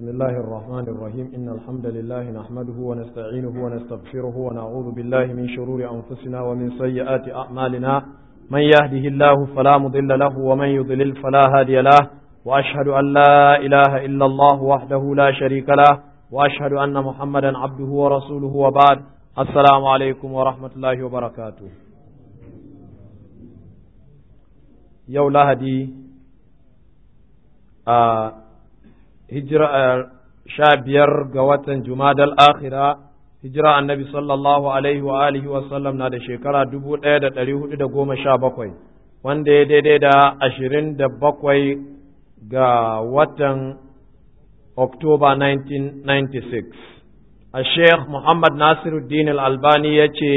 بسم الله الرحمن الرحيم إن الحمد لله نحمده ونستعينه ونستغفره ونعوذ بالله من شرور أنفسنا ومن سيئات أعمالنا من يهده الله فلا مضل له ومن يضلل فلا هادي له وأشهد أن لا إله إلا الله وحده لا شريك له وأشهد أن محمدا عبده ورسوله وبعد السلام عليكم ورحمة الله وبركاته يوم لهدي آه hijira sha biyar ga watan Jumadal akhira hijira annabi sallallahu alaihi wa alihi wa sallam na da shekara dubu ɗaya da ɗari hudu da goma sha bakwai wanda ya daidai da ashirin da bakwai ga watan Oktoba 1996 a Sheikh Muhammad Nasiruddin al-Albani ya ce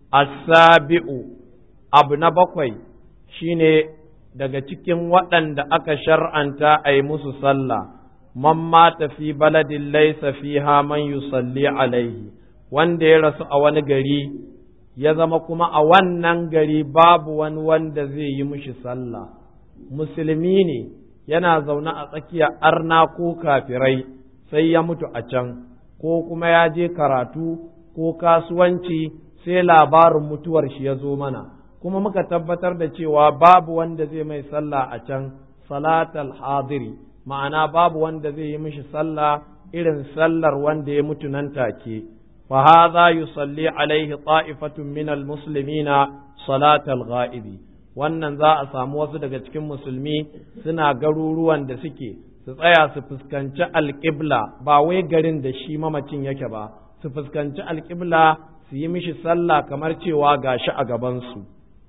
asabi'u abu na bakwai shine daga cikin waɗanda aka shar'anta a yi musu sallah man mata fi baladin laisa fiha man yusalli alaihi wanda ya rasu a wani gari ya zama kuma a wannan gari babu wani wanda zai yi mishi sallah musulmi ne yana zaune a tsakiyar arna ko kafirai sai ya mutu a can ko kuma ya je karatu ko kasuwanci sai labarin mutuwar shi ya zo mana kuma muka tabbatar da cewa babu wanda zai mai sallah a can salatal hadiri ma'ana babu wanda zai yi mishi sallah irin sallar wanda ya mutu nan take fa hadha yusalli alaihi ta'ifatun min almuslimina salatal ghaibi wannan za a samu wasu daga cikin musulmi suna garuruwan da suke su tsaya su fuskanci alƙibla ba wai garin da shi mamacin yake ba su fuskanci alƙibla su yi mishi sallah kamar cewa gashi a gabansu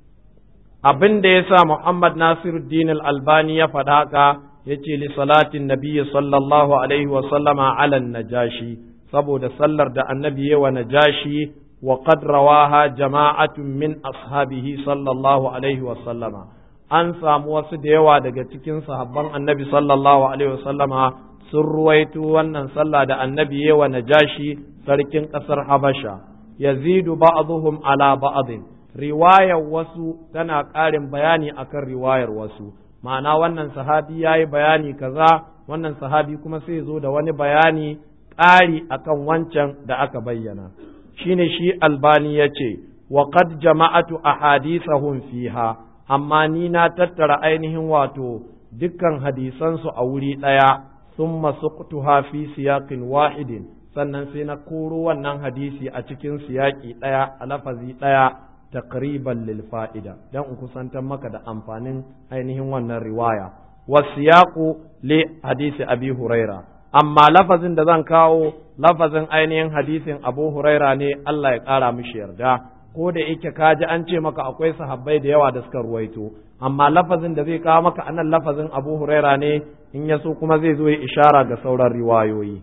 abin da ya sa Muhammad Nasiruddin al-Albani ya faɗa ka ya ce li salatin nabiyyi sallallahu alaihi wa sallama ala najashi saboda sallar da annabi ya wa najashi wa qad rawaha jama'atun min ashabihi sallallahu alaihi wa sallama an samu wasu da yawa daga cikin sahabban annabi sallallahu alaihi wa sallama sun ruwaito wannan sallah da annabi ya wa najashi sarkin ƙasar Habasha yazidu ba'dhum ala ba'dhin riwayar wasu tana ƙarin bayani akan riwayar wasu ma'ana wannan sahabi ya yi bayani kaza wannan sahabi kuma sai zo da wani bayani ƙari akan wancan da aka bayyana shine shi albani ya ce wa qad jama'atu ahadithahum fiha amma ni na tattara ainihin wato dukkan hadisansu a wuri ɗaya thumma suqtuha fi siyaqin wahidin sannan sai na koro wannan hadisi a cikin siyaki ɗaya a lafazi ɗaya taqriban lil fa'ida dan in kusantar maka da amfanin ainihin wannan riwaya wasiyaqu li hadisi abi huraira amma lafazin da zan kawo lafazin ainihin hadisin abu huraira ne Allah ya kara mishi yarda ko da yake kaji an ce maka akwai sahabbai da yawa da suka ruwaito amma lafazin da zai kawo maka anan lafazin abu huraira ne in ya so kuma zai zo ya ishara ga sauran riwayoyi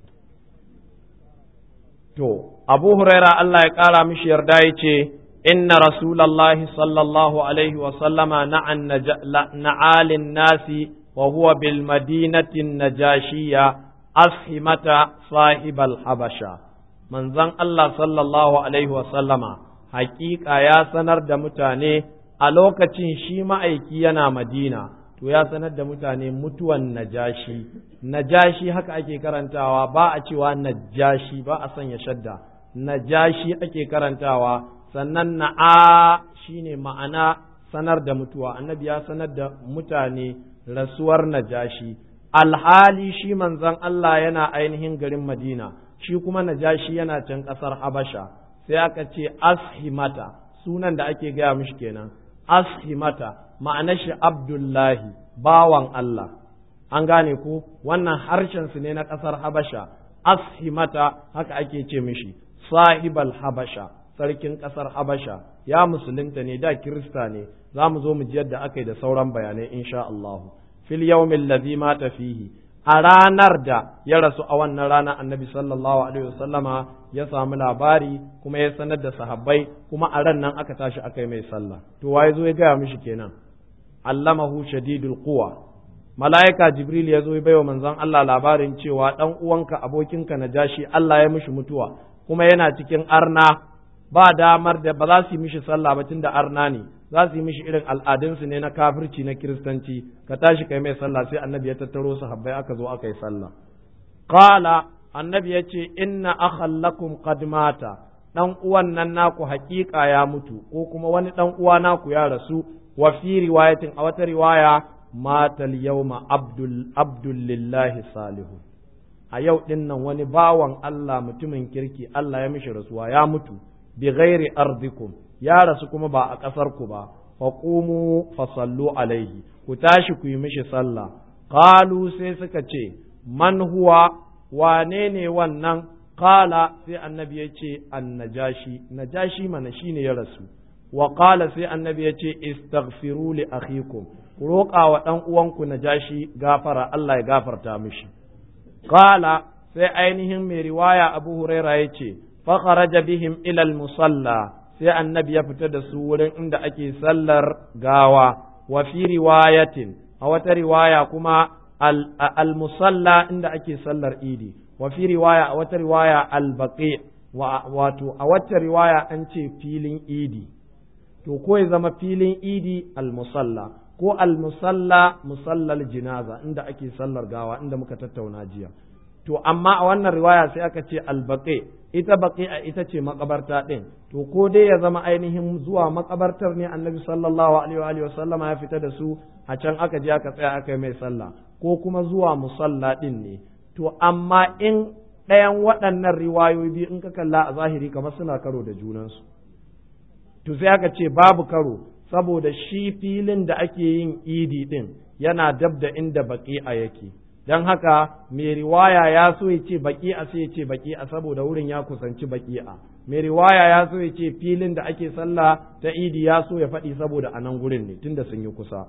to abu huraira Allah ya kara mishi yarda ya ce إن رسول الله صلى الله عليه وسلم نعى, نعى للناس وهو بالمدينة النجاشية أسهمة صاحب الحبشة من ذن الله صلى الله عليه وسلم حقيقة يا سنر دمتاني ألوكة شيما أيكينا مدينة to ya sanar da mutane mutuwan najashi najashi haka ake karantawa ba a cewa najashi ba a sanya shadda najashi ake karantawa sannan na'a shine ma'ana sanar da mutuwa annabi ya sanar da mutane rasuwar najashi alhali shi manzon Allah yana ainihin garin Madina shi kuma najashi yana can ƙasar Habasha sai aka ce ashimata sunan da ake gaya mishi kenan ashimata ma'ana shi Abdullahi bawan Allah an gane ku wannan harshen su ne na ƙasar Habasha ashimata haka ake ce mishi sahibal Habasha sarkin ƙasar Habasha ya musulunta ne da Kirista ne za mu zo mu ji yadda aka yi da sauran bayanai insha Allah fil yawmin ladhi mata fihi a ranar da ya rasu a wannan rana annabi sallallahu alaihi wasallama ya samu labari kuma ya sanar da sahabbai kuma a ran nan aka tashi aka yi mai sallah to waye zo ya gaya mishi kenan allamahu shadidul quwa mala'ika jibril ya zo ya baiwa manzon Allah labarin cewa dan uwanka abokinka najashi Allah ya mishi mutuwa kuma yana cikin arna ba damar da ba za su yi mishi sallah ba tunda arna ne za su yi mishi irin al'adunsu ne na kafirci na kiristanci ka tashi kai mai sallah sai annabi ya tattaro su habbai aka zo aka yi sallah qala annabi yace inna akhallakum qad mata dan uwan nan naku haƙiƙa ya mutu ko kuma wani dan uwa naku ya rasu wa fi riwayatin a wata riwaya matal yawma abdul abdul lillahi salihu a yau din nan wani bawan Allah mutumin kirki Allah ya mishi rasuwa ya mutu bi ghairi ardikum ya rasu kuma ba a ƙasar ku ba faqumu fasallu alaihi ku tashi ku yi mishi sallah qalu sai suka ce man huwa wane ne wannan qala sai annabi ya ce annajashi najashi mana shine ya rasu wa qala sai annabi ya ce istaghfiru li akhikum ku roƙa wa ɗan uwanku najashi gafara Allah ya gafarta mishi qala sai ainihin mai riwaya Abu Huraira ya ce fa kharaja bihim ila musalla sai annabi ya fita da su wurin inda ake sallar gawa wa fi riwayatin a wata riwaya kuma al-musalla inda ake sallar idi wa fi riwaya a wata riwaya al-baqi wato a wata riwaya an ce filin idi to ko ya zama filin idi al-musalla ko al-musalla musallal jinaza inda ake sallar gawa inda muka tattauna jiya to amma a wannan riwaya sai aka ce al-baqi ita baqi a ita ce makabarta din to ko dai ya zama ainihin zuwa makabartar ne annabi sallallahu alaihi wa sallama ya fita da su a can aka je aka tsaya aka yi mai sallah ko kuma zuwa musalla din ne to amma in ɗayan waɗannan riwayoyi biyu in ka kalla a zahiri kamar suna karo da junansu to sai aka ce babu karo saboda shi filin da ake yin idi din yana dab da inda baƙi'a yake don haka mai riwaya ya so ya ce baƙi'a sai ya ce baƙi'a saboda wurin ya kusanci baƙi'a mai riwaya ya so ya ce filin da ake sallah ta idi ya so ya faɗi saboda a nan gurin ne tunda sun yi kusa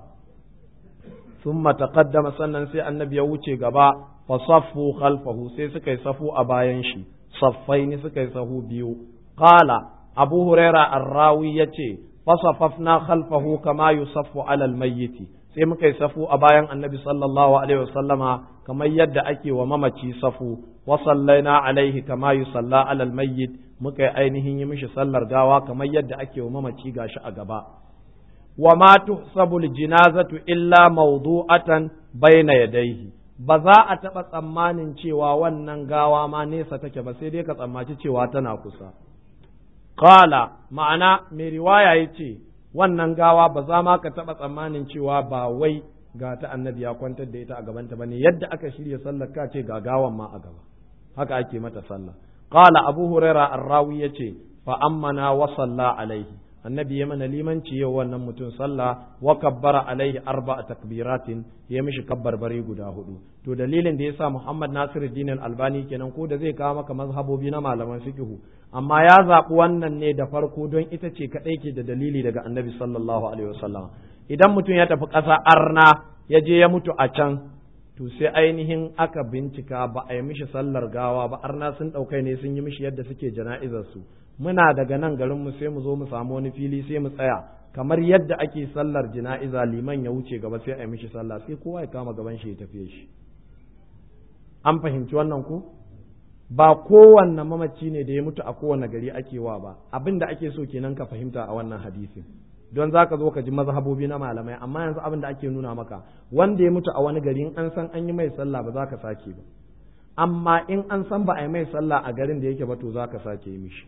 ثم تقدم sannan sai annabi ya wuce gaba fa saffu khalfahu sai suka yi safu a bayan shi saffaini suka yi sahu biyu qala abu huraira arrawi yace fa safafna khalfahu kama yusaffu ala almayyit sai muka yi safu a bayan annabi sallallahu alaihi wasallama kamar yadda ake wa mamaci safu wa sallaina alaihi kama yusalla ala almayyit muka yi ainihin yi mishi sallar gawa kamar yadda ake wa mamaci gashi a gaba wa ma tuhsabu aljinazatu illa mawdu'atan bayna yadayhi ba za a taɓa tsammanin cewa wannan gawa ma nesa take ba sai dai ka tsammaci cewa tana kusa qala ma'ana mai riwaya yace wannan gawa ba za ma ka taɓa tsammanin cewa ba wai ga ta annabi ya kwantar da ita a gabanta bane yadda aka shirya sallar ka ce ga gawan ma a gaba haka ake mata sallah qala abu huraira arrawi yace fa ammana wa salla alaihi annabi ya mana limanci yau wannan mutum sallah wa kabbara alaihi arba'a takbiratin ya mishi kabbarbari guda hudu to dalilin da yasa Muhammad Nasiruddin Al-Albani kenan ko da zai kawo maka mazhabobi na malaman fiqhu amma ya zaɓi wannan ne da farko don ita ce kaɗai ke da dalili daga annabi sallallahu alaihi wasallam idan mutum ya tafi ƙasa arna ya je ya mutu a can to sai ainihin aka bincika ba a yi mishi sallar gawa ba arna sun ɗaukai ne sun yi mishi yadda suke jana'izar su muna daga nan garin mu sai mu zo mu samu wani fili sai mu tsaya kamar yadda ake sallar jana'iza liman ya wuce gaba sai a yi mishi sallah sai kowa ya kama gaban shi ya tafiye shi an fahimci wannan ku ba kowanne mamaci ne da ya mutu a kowane gari ake wa ba abin da ake so kenan ka fahimta a wannan hadisin don za ka zo ka ji mazhabobi na malamai amma yanzu abin da ake nuna maka wanda ya mutu a wani gari in an san an yi mai sallah ba za ka sake ba amma in an san ba a yi mai sallah a garin da yake ba to za ka sake yi mishi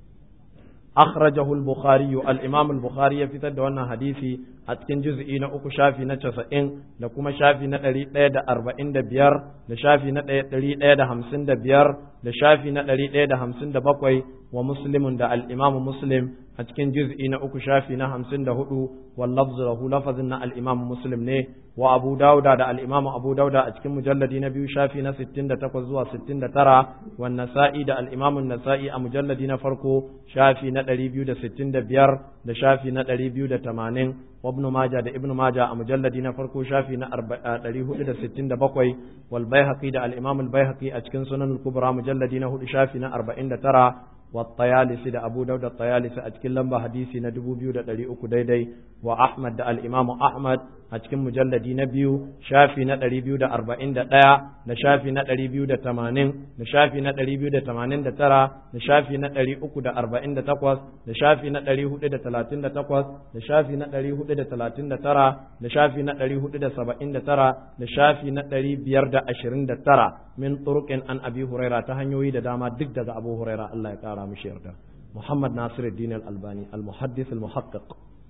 أخرجه البخاري الإمام البخاري في تد وانا حديثي أتكن جزئي نأكو شافي نتسئن لكما شافي نتري تيدا أربعين دبيار لشافي نتري تيدا همسين دبيار لشافي نتري تيدا همسين دبقوي ومسلم دا الإمام مسلم أتكن جزئي نأكو شافي نهمسين دهدو واللفظ له لفظنا الإمام مسلم نه وأبو داود دا الإمام أبو داود أتكن مجلد نبي شافي نستين دا تقوزوا ستين دا ترى والنسائي دا الإمام النسائي مجلد نفرقو شافي نتري بيو دا ستين دا بيار دا شافي نتري بيو دا تمانين وابن ماجه دا ابن ماجه مجلد نفرقو شافي نتري هدو دا ستين دا بقوي والبيهقي دا الإمام البيهقي أتكن سنن الكبرى مجلد نهدو شافي نأربعين دا ترى والطيالسي دا أبو داود الطيالسي أتكن لمبا حديثي ندبو بيو دا دلي أكو دايداي وأحمد دا الإمام أحمد a cikin mujalladi na biyu shafi na ɗari biyu da arba'in da ɗaya da shafi na ɗari biyu da tamanin da shafi na ɗari biyu da tamanin da tara da shafi na ɗari uku da arba'in da takwas da shafi na ɗari hudu da talatin da takwas da shafi na ɗari hudu da talatin da tara da shafi na ɗari hudu da saba'in da tara da shafi na ɗari biyar da ashirin da tara min turuqin an abi huraira ta hanyoyi da dama duk daga abu huraira Allah ya kara mishi yarda محمد ناصر الدين الألباني المحدث المحقق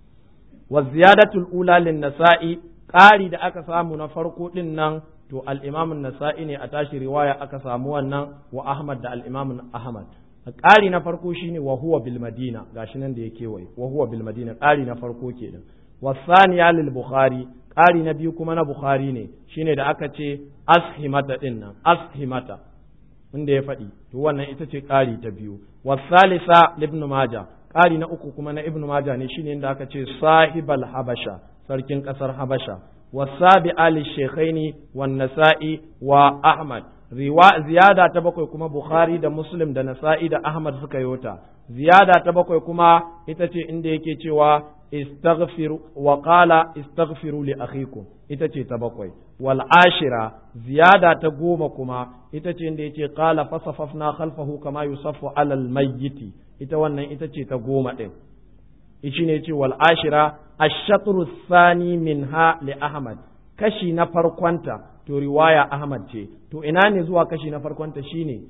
والزيادة الأولى للنساء قاري da aka samu na farko din nan to al-Imam an-Nasa'i ne a tashi riwaya aka samu wannan wa Ahmad da al-Imam Ahmad ƙari na farko shine wa huwa bil Madina gashi nan da yake wai wa huwa bil Madina ƙari na farko kenan wasaniya lil Bukhari ƙari na biyu kuma na Bukhari ne shine da aka ce ashimata din nan ashimata inda ya faɗi to wannan ita ce ƙari ta biyu wasalisa ibn maja ƙari na uku kuma na ibn maja ne shine inda aka ce sahibal habasha sarkin ƙasar habasha wasabi ali shekhaini wan nasa'i wa ahmad riwa ziyada ta bakwai kuma bukhari da muslim da nasa'i da ahmad suka yota ziyada ta bakwai kuma ita ce inda yake cewa istaghfiru wa qala istaghfiru li akhikum ita ce ta bakwai wal ashira ziyada ta goma kuma ita ce inda yace qala fasafafna khalfahu kama yusaffu alal mayyiti ita wannan ita ce ta goma din ishi ne yace wal ashira ash-shatru thani minha li ahmad kashi na farkonta to riwaya ahmad ce to ina ne zuwa kashi na farkonta shine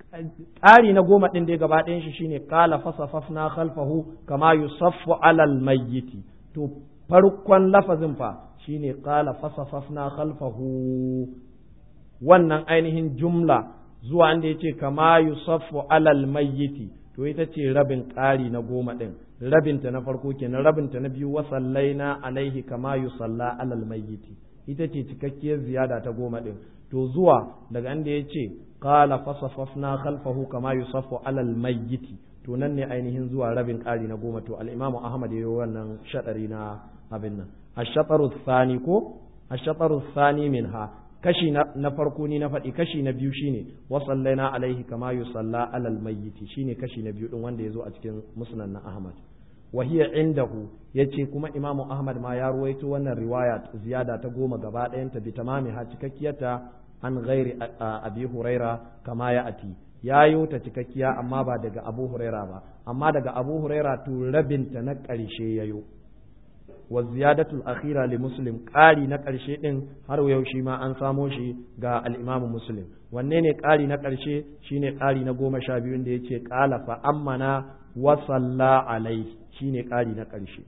ƙari na goma ɗin da gaba ɗayan shi shine qala fasafafna khalfahu kama yusaffu alal mayyiti to farkon lafazin fa shine qala fasafafna khalfahu wannan ainihin jumla zuwa inda yace kama yusaffu alal mayyiti to ita ce rabin ƙari na goma ɗin rabinta na farko kenan rabinta na biyu wa sallaina alaihi kama yusalla alal mayyiti ita ce cikakkiyar ziyada ta goma ɗin to zuwa daga inda yace qala fasafafna khalfahu kama yusaffu alal mayyiti to nan ne ainihin zuwa rabin ƙari na goma to al-imamu ahmad yayi wannan shadari na abin nan ash-shataru thani ko ash-shataru thani minha kashi na farko ni na faɗi kashi na biyu shine wa sallaina alaihi kama yusalla alal mayyiti shine kashi na biyu din wanda yazo a cikin musnad na ahmad wa hiya indahu yace kuma imamu ahmad ma ya ruwaito wannan riwaya ziyada ta goma gaba ɗayanta bi tamami ha cikakkiyata an ghairi abi huraira kama ya ati ya yi ta cikakkiya amma ba daga abu huraira ba amma daga abu huraira to rabinta na ƙarshe ya yo wa ziyadatul akhira li muslim ƙari na ƙarshe ɗin har yau shi ma an samo shi ga al'imamu muslim wanne ne ƙari na ƙarshe shine ƙari na goma sha biyu da ya ce ƙala fa ammana wa salla alai shine ƙari na ƙarshe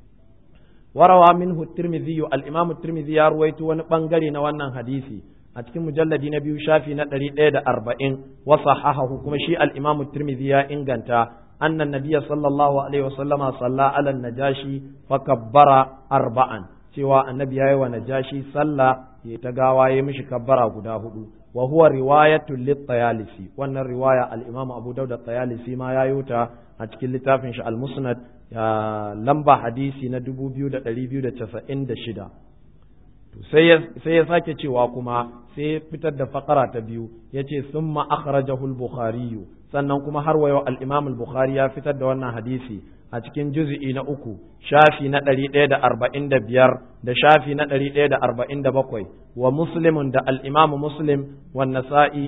warawa minhu tirmidhi al-imam tirmidhi ya ruwaito wani bangare na wannan hadisi a cikin mujalladi na biyu shafi na ɗari ɗaya da arba'in wa sahahahu kuma shi al-imam tirmidhi ya inganta annan nabiyya sallallahu alaihi wasallama salla ala najashi fa kabbara arba'an cewa annabi yayi wa najashi sallah ya ta gawa ya mishi kabbara guda hudu wa huwa riwayatul lit-tayalisi wannan riwaya al-imam abu daud at-tayalisi ma ya yuta a cikin littafin shi al-musnad lamba hadisi na 2296 sai ya sake cewa kuma sai ya fitar da fakara ta biyu ya ce sun ma'akharajahu al-bukhari sannan kuma har wayo al-imam al-bukhari ya fitar da wannan hadisi a cikin juz'i na uku shafi na ɗari ɗaya da arba'in da biyar da shafi na ɗari ɗaya da arba'in da bakwai wa muslimun da al-imam muslim wa nasa'i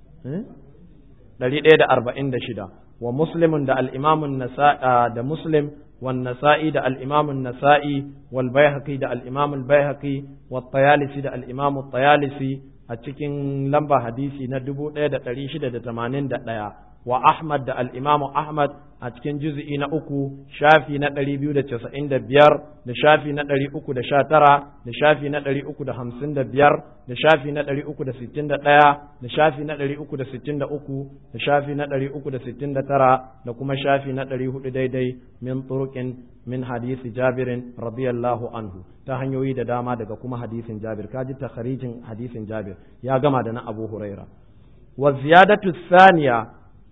ɗari ɗaya da arba'in da shida wa muslimun da al-imam da muslim والنسائي ده الإمام النسائي والبيهقي ده الإمام البيهقي والطيالسي ده الإمام الطيالسي أتشكين لمبا حديثي ندبو ده ده تريش ده ده تمانين ده ده وأحمد ده الإمام أحمد أتشكين جزئي نأكو شافي ندري بيو ده تسعين ده بيار ده شافي ندري أكو ده شاترا ده شافي ندري أكو ده خمسين ده بيار ده شافي ندري أكو ده ستين ده ده da shafi na ɗari uku da sittin da uku da shafi na ɗari uku da sittin da tara da kuma shafi na ɗari hudu daidai min turuqin min hadisi jabirin radiyallahu anhu ta hanyoyi da dama daga kuma hadisin jabir kaji takharijin hadisin jabir ya gama da na abu huraira wa ziyadatu thaniya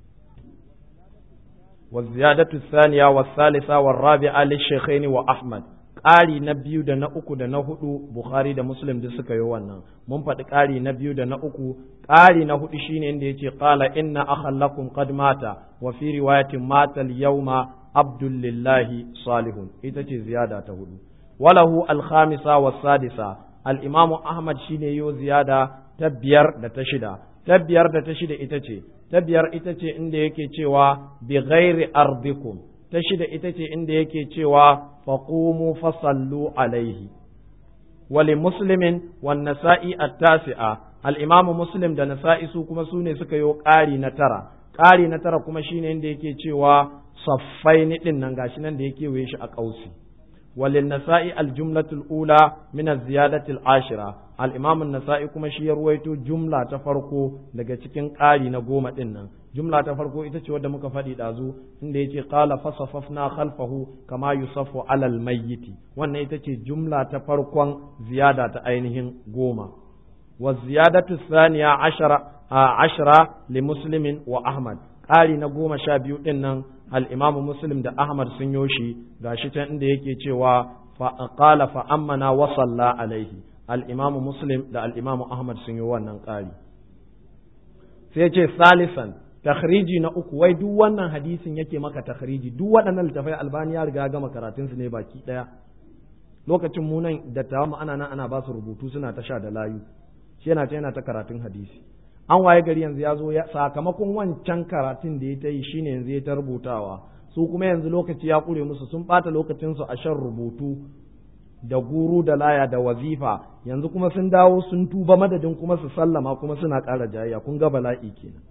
wa ziyadatu thaniya wa thalitha wa rabi'a lishaykhaini wa ahmad ƙari na biyu da na uku da na hudu Bukhari da Muslim duk suka yi wannan mun faɗi ƙari na biyu da na uku ƙari na hudu shine inda yace qala inna akhallakum qad mata wa fi riwayatin mata al-yawma abdullillahi salihun ita ce ziyada ta hudu walahu al-khamisa was-sadisa al-imamu ahmad shine yo ziyada ta biyar da ta shida ta biyar da ta shida ita ce ta biyar ita ce inda yake cewa bi ghairi ardikum ta shida ita ce inda yake cewa faqumu fasallu alaihi wali muslimin wan nasa'i at-tasi'a al-imam muslim da nasa'i su kuma su ne suka yi ƙari na tara ƙari na tara kuma shine inda yake cewa saffaini din nan gashi nan da yake waye shi a ƙausi وللنساء الجملة الأولى من الزيادة العاشرة الإمام النسائي كما شي يرويتو جملة تفرقو daga cikin ƙari na goma ɗin nan jumla ta farko ita ce wadda muka faɗi ɗazu inda yace qala fasafafna khalfahu kama yusaffu alal mayyiti wannan ita ce jumla ta farkon ziyada ta ainihin goma wa ziyadatu thaniya ashara ashara li muslimin wa ahmad ƙari na goma sha biyu ɗin nan al'imamu muslim da ahmad sun yoshi ga shi can inda yake cewa qala fa ammana wa salla alaihi al'imamu muslim da al'imamu ahmad sun yi wannan ƙari sai ce salisan takhriji na uku wai duk wannan hadisin yake maka takhriji duk waɗannan littafai albani ya riga gama karatunsu ne baki ɗaya lokacin mu nan da tawa ana nan ana ba su rubutu suna ta sha da layu shi yana ta yana ta karatun hadisi an waye gari yanzu ya zo sakamakon wancan karatun da ya ta yi shine yanzu ya ta rubutawa su kuma yanzu lokaci ya ƙure musu sun ɓata lokacinsu a shan rubutu da guru da laya da wazifa yanzu kuma sun dawo sun tuba madadin kuma su sallama kuma suna ƙara jayayya kun ga bala'i kenan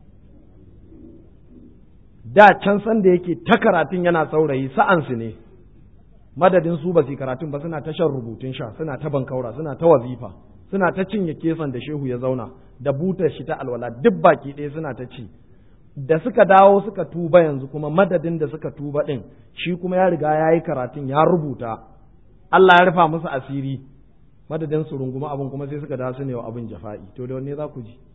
da can san da yake ta karatun yana saurayi sa'ansu ne madadin su ba su karatun ba suna ta shan rubutun sha suna ta bankaura suna ta wazifa suna ta cinye kesan da shehu ya zauna da butar shi ta alwala duk baki ɗaya suna ta ci da suka dawo suka tuba yanzu kuma madadin da suka tuba ɗin shi kuma ya riga ya yi karatun ya rubuta Allah ya rufa musu asiri madadin su runguma abin kuma sai suka dawo su ne wa abin jafa'i to da wanne za ku ji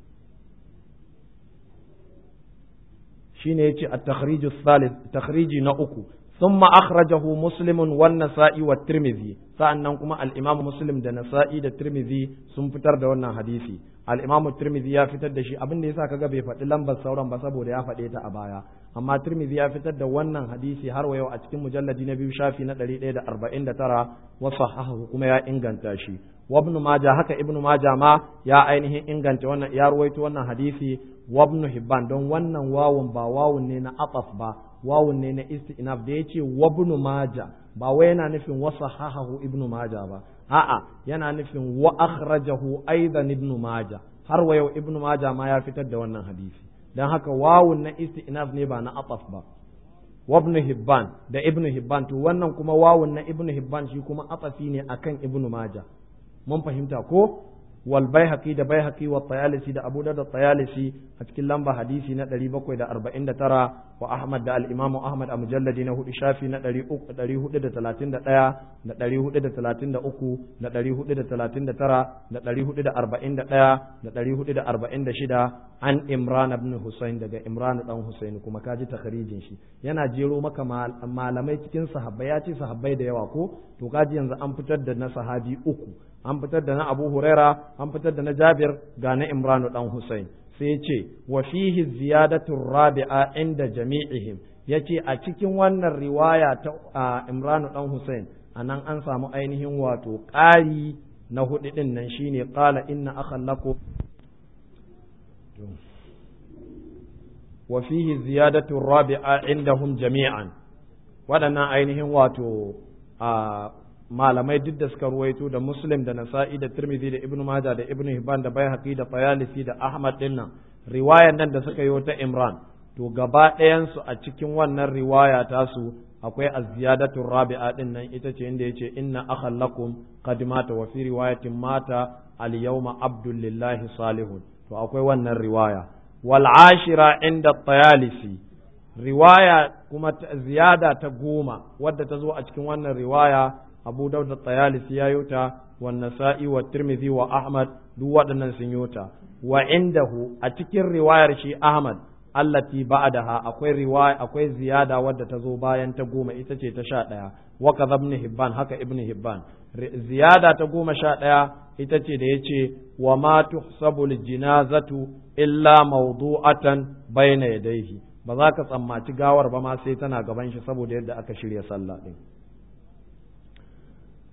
shine yace at-takhrij ath-thalith takhriji na uku ثم أخرجه مسلم والنسائي والترمذي sa'annan kuma al-Imam Muslim da Nasa'i da Tirmidhi sun fitar da wannan hadisi al-Imam Tirmidhi ya fitar da shi abin da yasa kaga bai faɗi lambar sauran ba saboda ya faɗe ta a baya amma Tirmidhi ya fitar da wannan hadisi har wa yau a cikin mujalladi na biyu shafi na 149 wa sahahu kuma ya inganta shi wa Ibn Majah haka Ibn Majah ma ya ainihin inganta wannan ya ruwaito wannan hadisi wa Ibn Hibban don wannan wawun ba wawun ne na ataf ba wawun ne na istinaf da yace wa Ibn Majah ba wai yana nufin wasa hahahu ibnu maja ba a'a yana nufin wa akhrajahu aidan ibnu maja har wa yau ibnu maja ma ya fitar da wannan hadisi dan haka wawun na istinaf ne ba na ataf ba wa ibn hibban da ibnu hibban to wannan kuma wawun na ibnu hibban shi kuma atafi ne akan ibnu maja mun fahimta ko wal baihaqi da baihaqi wa tayalisi da abu da tayalisi a cikin lamba hadisi na 749 wa ahmad da al-imamu ahmad a mujalladi na hudu shafi na 431 da 433 da 439 da 441 da 446 an imran ibn husayn daga imran dan husayn kuma kaji takharijin shi yana jero maka malamai cikin sahabbai ya ce sahabbai da yawa ko to kaji yanzu an fitar da na sahabi uku an fitar da na Abu Huraira an fitar da na Jabir ga na Imran dan Husayn sai ce wa fihi ziyadatu rabi'a inda jami'ihim yace a cikin wannan riwaya ta Imran dan Husayn anan an samu ainihin wato ƙari na hudu din nan shine qala inna akhallakum wa fihi ziyadatu rabi'a indahum jami'an waɗannan ainihin wato malamai duk da suka ruwaito da muslim da nasa'i da tirmidhi da ibnu majah da ibnu hibban da baihaqi da tayalisi da ahmad din nan riwayan nan da suka yi ta imran to gaba ɗayan su a cikin wannan riwaya tasu akwai az-ziyadatu rabi'a din nan ita ce inda yace inna akhallakum qad mata wa fi riwayatin mata al-yawma abdul lillahi salihun to akwai wannan riwaya wal ashira inda tayalisi riwaya kuma ziyada ta goma wadda ta zo a cikin wannan riwaya abu daud da tayalisi ya yota wa nasa'i wa tirmidhi wa ahmad duk waɗannan sun yota wa indahu a cikin riwayar shi ahmad allati ba'daha akwai riwaya akwai ziyada wadda ta zo bayan ta goma ita ce ta sha ɗaya wa kaza ibn hibban haka ibn hibban ziyada ta goma sha ɗaya ita ce da yace wa ma tuhsabu jinazatu illa mawdu'atan bayna yadayhi ba za ka tsammaci gawar ba ma sai tana gaban shi saboda yadda aka shirya sallah din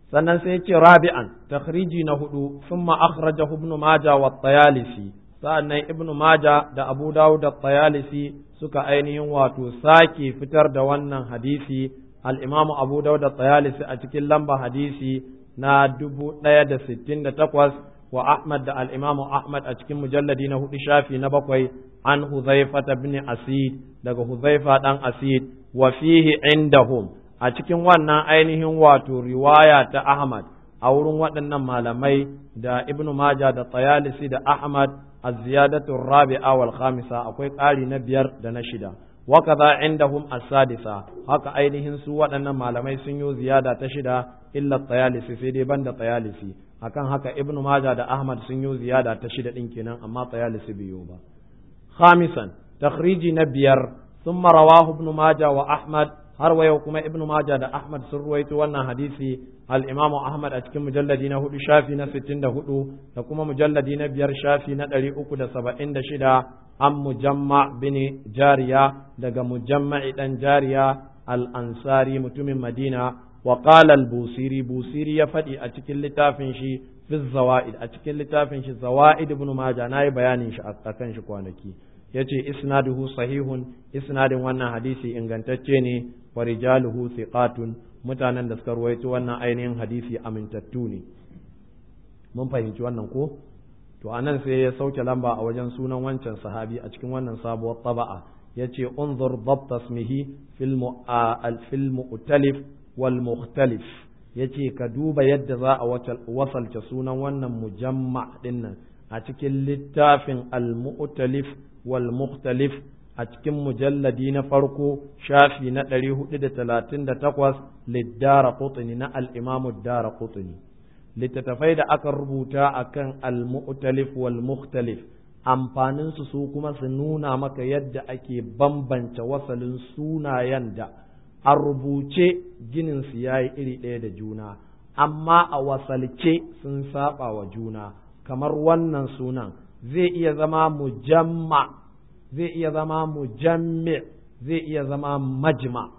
sannan sai ce rabi'an takhriji na hudu thumma akhrajahu ibn majah wa tayalisi sa'annan ibn majah da abu dawud da tayalisi suka ainihin wato sake fitar da wannan hadisi al-imamu abu dawud da tayalisi a cikin lamba hadisi na dubu ɗaya da sittin da takwas wa ahmad da al-imamu ahmad a cikin mujalladi na hudu shafi na bakwai an huzaifa bin asid daga huzaifa dan asid wa fihi indahum a cikin wannan ainihin wato riwaya ta Ahmad a wurin waɗannan malamai da Ibn Majah da Tayalisi da Ahmad az-ziyadatu rabi'a wal khamisa akwai ƙari na biyar da na shida wa kaza indahum as-sadisa haka ainihin su waɗannan malamai sun yi ziyada ta shida illa Tayalisi sai dai banda Tayalisi akan haka Ibn Majah da Ahmad sun yi ziyada ta shida din kenan amma Tayalisi biyo ba khamisan takhriji na biyar ثم رواه ابن ماجه وأحمد har wa yau kuma ibnu maja da ahmad sun ruwaito wannan hadisi al-imam ahmad a cikin mujalladi na hudu shafi na sittin da hudu da kuma mujalladi na biyar shafi na ɗari uku da saba'in da shida an mujamma bin jariya daga mujamma'i dan jariya al-ansari mutumin madina wa qala al-busiri busiri ya faɗi a cikin littafin shi fi zawaid a cikin littafin shi zawaid ibnu maja nayi bayanin shi a kan shi kwanaki yace isnaduhu sahihun isnadin wannan hadisi ingantacce ne wa rijaluhu thiqatun mutanen da suka ruwaito wannan ainihin hadisi amintattu ne mun fahimci wannan ko to anan sai ya sauke lamba a wajen sunan wancan sahabi a cikin wannan sabuwar taba'a yace unzur dabt ismihi fil fil mu'talif wal mukhtalif yace ka duba yadda za a wasalce sunan wannan mujamma dinnan a cikin littafin al mu'talif wal mukhtalif a cikin mujalladi na farko shafi na ɗari hudu da talatin da takwas liddara kutuni na al'imamu dara kutuni littattafai da aka rubuta a kan al-mu'talif wal mukhtalif amfanin su su kuma su nuna maka yadda ake bambance wasalin sunayen da a rubuce ginin su yayi iri ɗaya da juna amma a wasalce sun saba wa juna kamar wannan sunan zai iya zama mujamma zai iya zama mujammi zai iya zama majma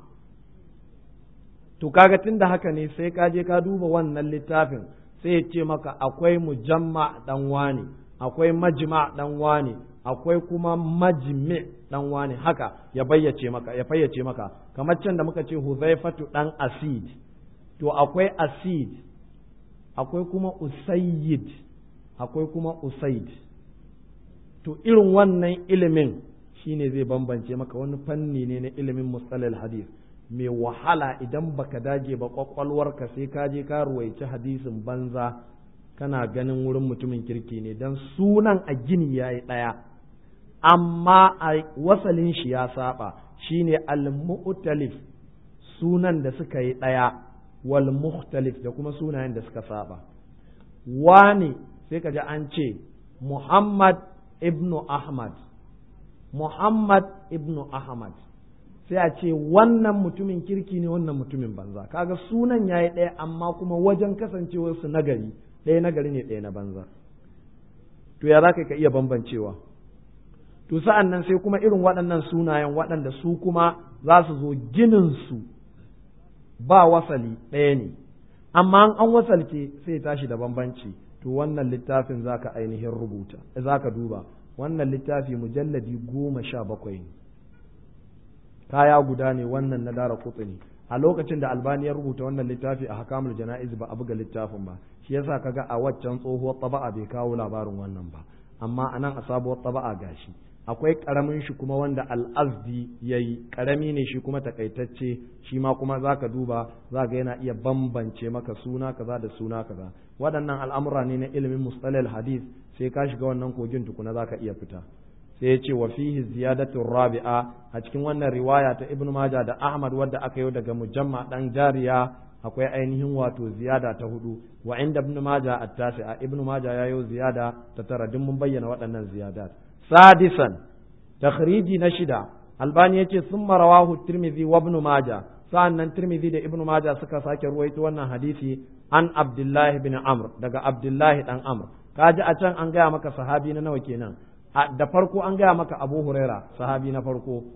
to kaga tunda haka ne sai ka je ka duba wannan littafin sai ya ce maka akwai mujamma dan wani akwai majma dan wani akwai kuma majmi dan wani haka ya bayyace maka ya fayyace maka kamar can da muka ce huzaifatu dan asid to akwai asid akwai kuma usayyid akwai kuma usaid to irin wannan ilimin shine zai bambance maka wani fanni ne na ilimin mustalal hadith mai wahala idan baka dage ba kwakwalwarka sai ka je ka ruwaici hadisin banza kana ganin wurin mutumin kirki ne dan sunan a gini yayi ɗaya amma a wasalin shi ya saba shine al-mu'talif sunan da suka yi ɗaya wal mukhtalif da kuma sunayen da suka saba wani sai ka ji an ce Muhammad ibnu Ahmad Muhammad ibnu Ahmad sai a ce wannan mutumin kirki ne wannan mutumin banza kaga sunan yayi ɗaya amma kuma wajen kasancewar su nagari ɗaya nagari ne ɗaya na banza to ya za ka iya bambancewa to sa'an nan sai kuma irin waɗannan sunayen waɗanda su kuma za su zo ginin su ba wasali ɗaya ne amma an wasalce sai tashi da bambanci to wannan littafin zaka ainihin rubuta zaka duba wannan littafi mujalladi goma sha bakwai ne kaya guda ne wannan na dara kutsuni a lokacin da albani ya rubuta wannan littafi a hakamul jana'iz ba a buga littafin ba shi yasa kaga a waccan tsohuwar taba'a bai kawo labarin wannan ba amma anan a sabuwar taba'a gashi akwai karamin shi kuma wanda al'azdi ya yi karami ne shi kuma takaitacce shi ma kuma za ka duba za ga yana iya bambance maka suna kaza da suna kaza waɗannan al'amura ne na ilimin mustalal hadith sai ka shiga wannan kogin tukuna za ka iya fita sai ya ce wa fihi ziyadatu rabi'a a cikin wannan riwaya ta ibnu majah da ahmad wadda aka yi daga mujamma dan jariya akwai ainihin wato ziyada ta hudu wa inda ibnu majah at-tasi'a ibnu majah yayo ziyada ta tara duk mun bayyana waɗannan ziyadat sadisan takhriji na shida albani yace summa rawahu tirmidhi wa ibn majah sa'annan tirmidhi da ibn majah suka sake ruwaito wannan hadisi an abdullah ibn amr daga abdullah dan amr kaji a can an gaya maka sahabi na nawa kenan da farko an gaya maka abu huraira sahabi na farko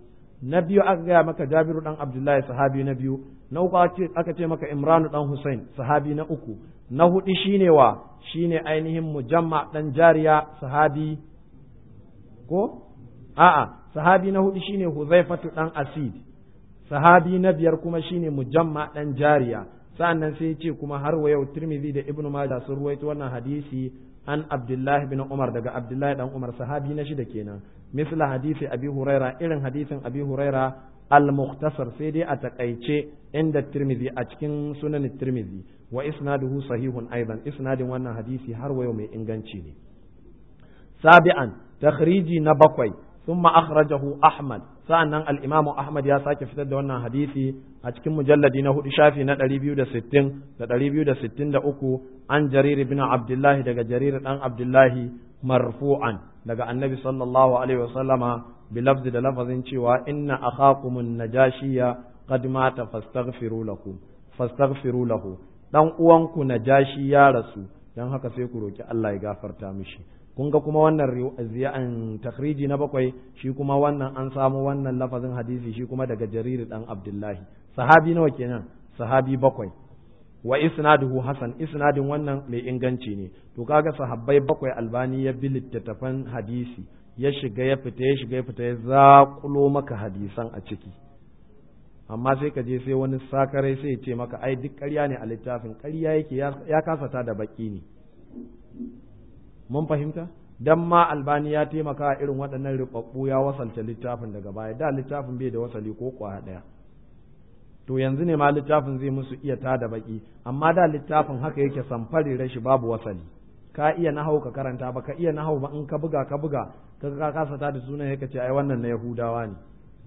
na biyu aka gaya maka jabiru dan abdullahi sahabi na biyu na uku aka ce maka imranu dan husain sahabi na uku na hudu shine wa shine ainihin mujamma dan jariya sahabi ko a'a sahabi na hudu shine huzaifatu dan asid sahabi na biyar kuma shine mujamma dan jariya sa'annan sai ce kuma har wa yau tirmidhi da ibnu majah sun ruwaito wannan hadisi an abdullahi bin umar daga abdullahi dan umar sahabi na shida kenan misla hadisi abi huraira irin hadisin abi huraira al-mukhtasar sai dai a takaice inda tirmidhi a cikin sunan tirmidhi wa isnaduhu sahihun aidan isnadin wannan hadisi har wa yau mai inganci ne sabi'an takhriji na bakwai ثم أخرجه أحمد sa'annan al-Imam Ahmad ya sake fitar da wannan hadisi a cikin mujalladi na hudu shafi na 260 da 263 an Jarir ibn Abdullah daga Jarir dan Abdullah marfu'an daga Annabi sallallahu alaihi wasallama bi lafzi da lafazin cewa inna akhakum an-najashiyya qad mata fastaghfiru lahu fastaghfiru lahu dan uwanku najashi ya rasu dan haka sai ku roki Allah ya gafarta mishi kun ga kuma wannan ziyan takhriji na bakwai shi kuma wannan an samu wannan lafazin hadisi shi kuma daga jarir dan abdullahi sahabi nawa kenan sahabi bakwai wa isnaduhu hasan isnadin wannan mai inganci ne to kaga sahabbai bakwai albani ya bi littattafan hadisi ya shiga ya fita ya shiga ya fita ya zakulo maka hadisan a ciki amma sai ka je sai wani sakarai sai ya ce maka ai duk ƙarya ne a littafin ƙarya yake ya kasata da baki ne mun fahimta dan ma albani ya taimaka irin waɗannan ribabbu ya wasalta littafin daga baya da littafin bai da wasali ko kwaya ɗaya to yanzu ne ma littafin zai musu iya tada baki amma da littafin haka yake samfari rashi babu wasali ka iya nahau ka karanta ba ka iya nahau ba in ka buga ka buga ka ka kasa tada sunan yake ce ai wannan na yahudawa ne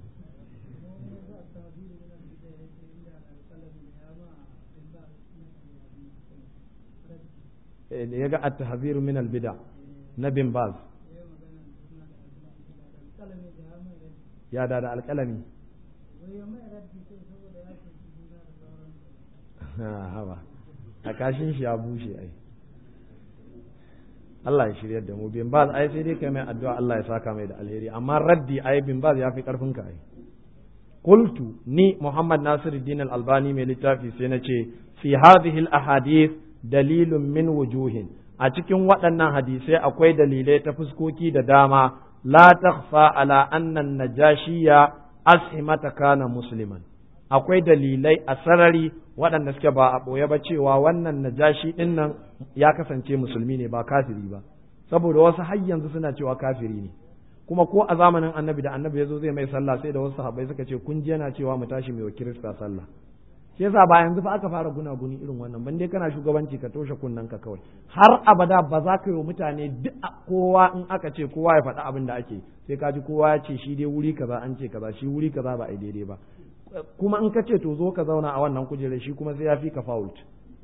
da ya ga at-tahziru min al-bid'a na bin baz ya da da alƙalami hawa a kashin shi ya bushe ai Allah ya shirya da mu bin baz ai sai dai kai mai addu'a Allah ya saka mai da alheri amma raddi ai bin baz ya fi karfin ka ai qultu ni Muhammad Nasiruddin Al-Albani mai littafi sai na ce fi hadhihi al-ahadith dalilun min wujuhin a cikin waɗannan hadisai akwai dalilai ta fuskoki da dama la takhfa ala annan najashiya ashimata kana musliman akwai dalilai a sarari waɗanda suke ba a ɓoye ba cewa wannan najashi ɗin nan ya kasance musulmi ne ba kafiri ba saboda wasu har yanzu suna cewa kafiri ne kuma ko a zamanin annabi da annabi ya zo zai mai sallah sai da wasu sahabbai suka ce kun ji yana cewa mu tashi mai wa kirista sallah shi yasa ba yanzu fa aka fara gunaguni irin wannan ban dai kana shugabanci ka toshe kunnen ka kawai har abada ba za ka yi wa mutane duk kowa in aka ce kowa ya faɗi abin da ake sai ka ji kowa ya ce shi dai wuri kaza an ce kaza shi wuri kaza ba a daidai ba kuma in ka ce to zo ka zauna a wannan kujerar shi kuma sai ya fi ka fault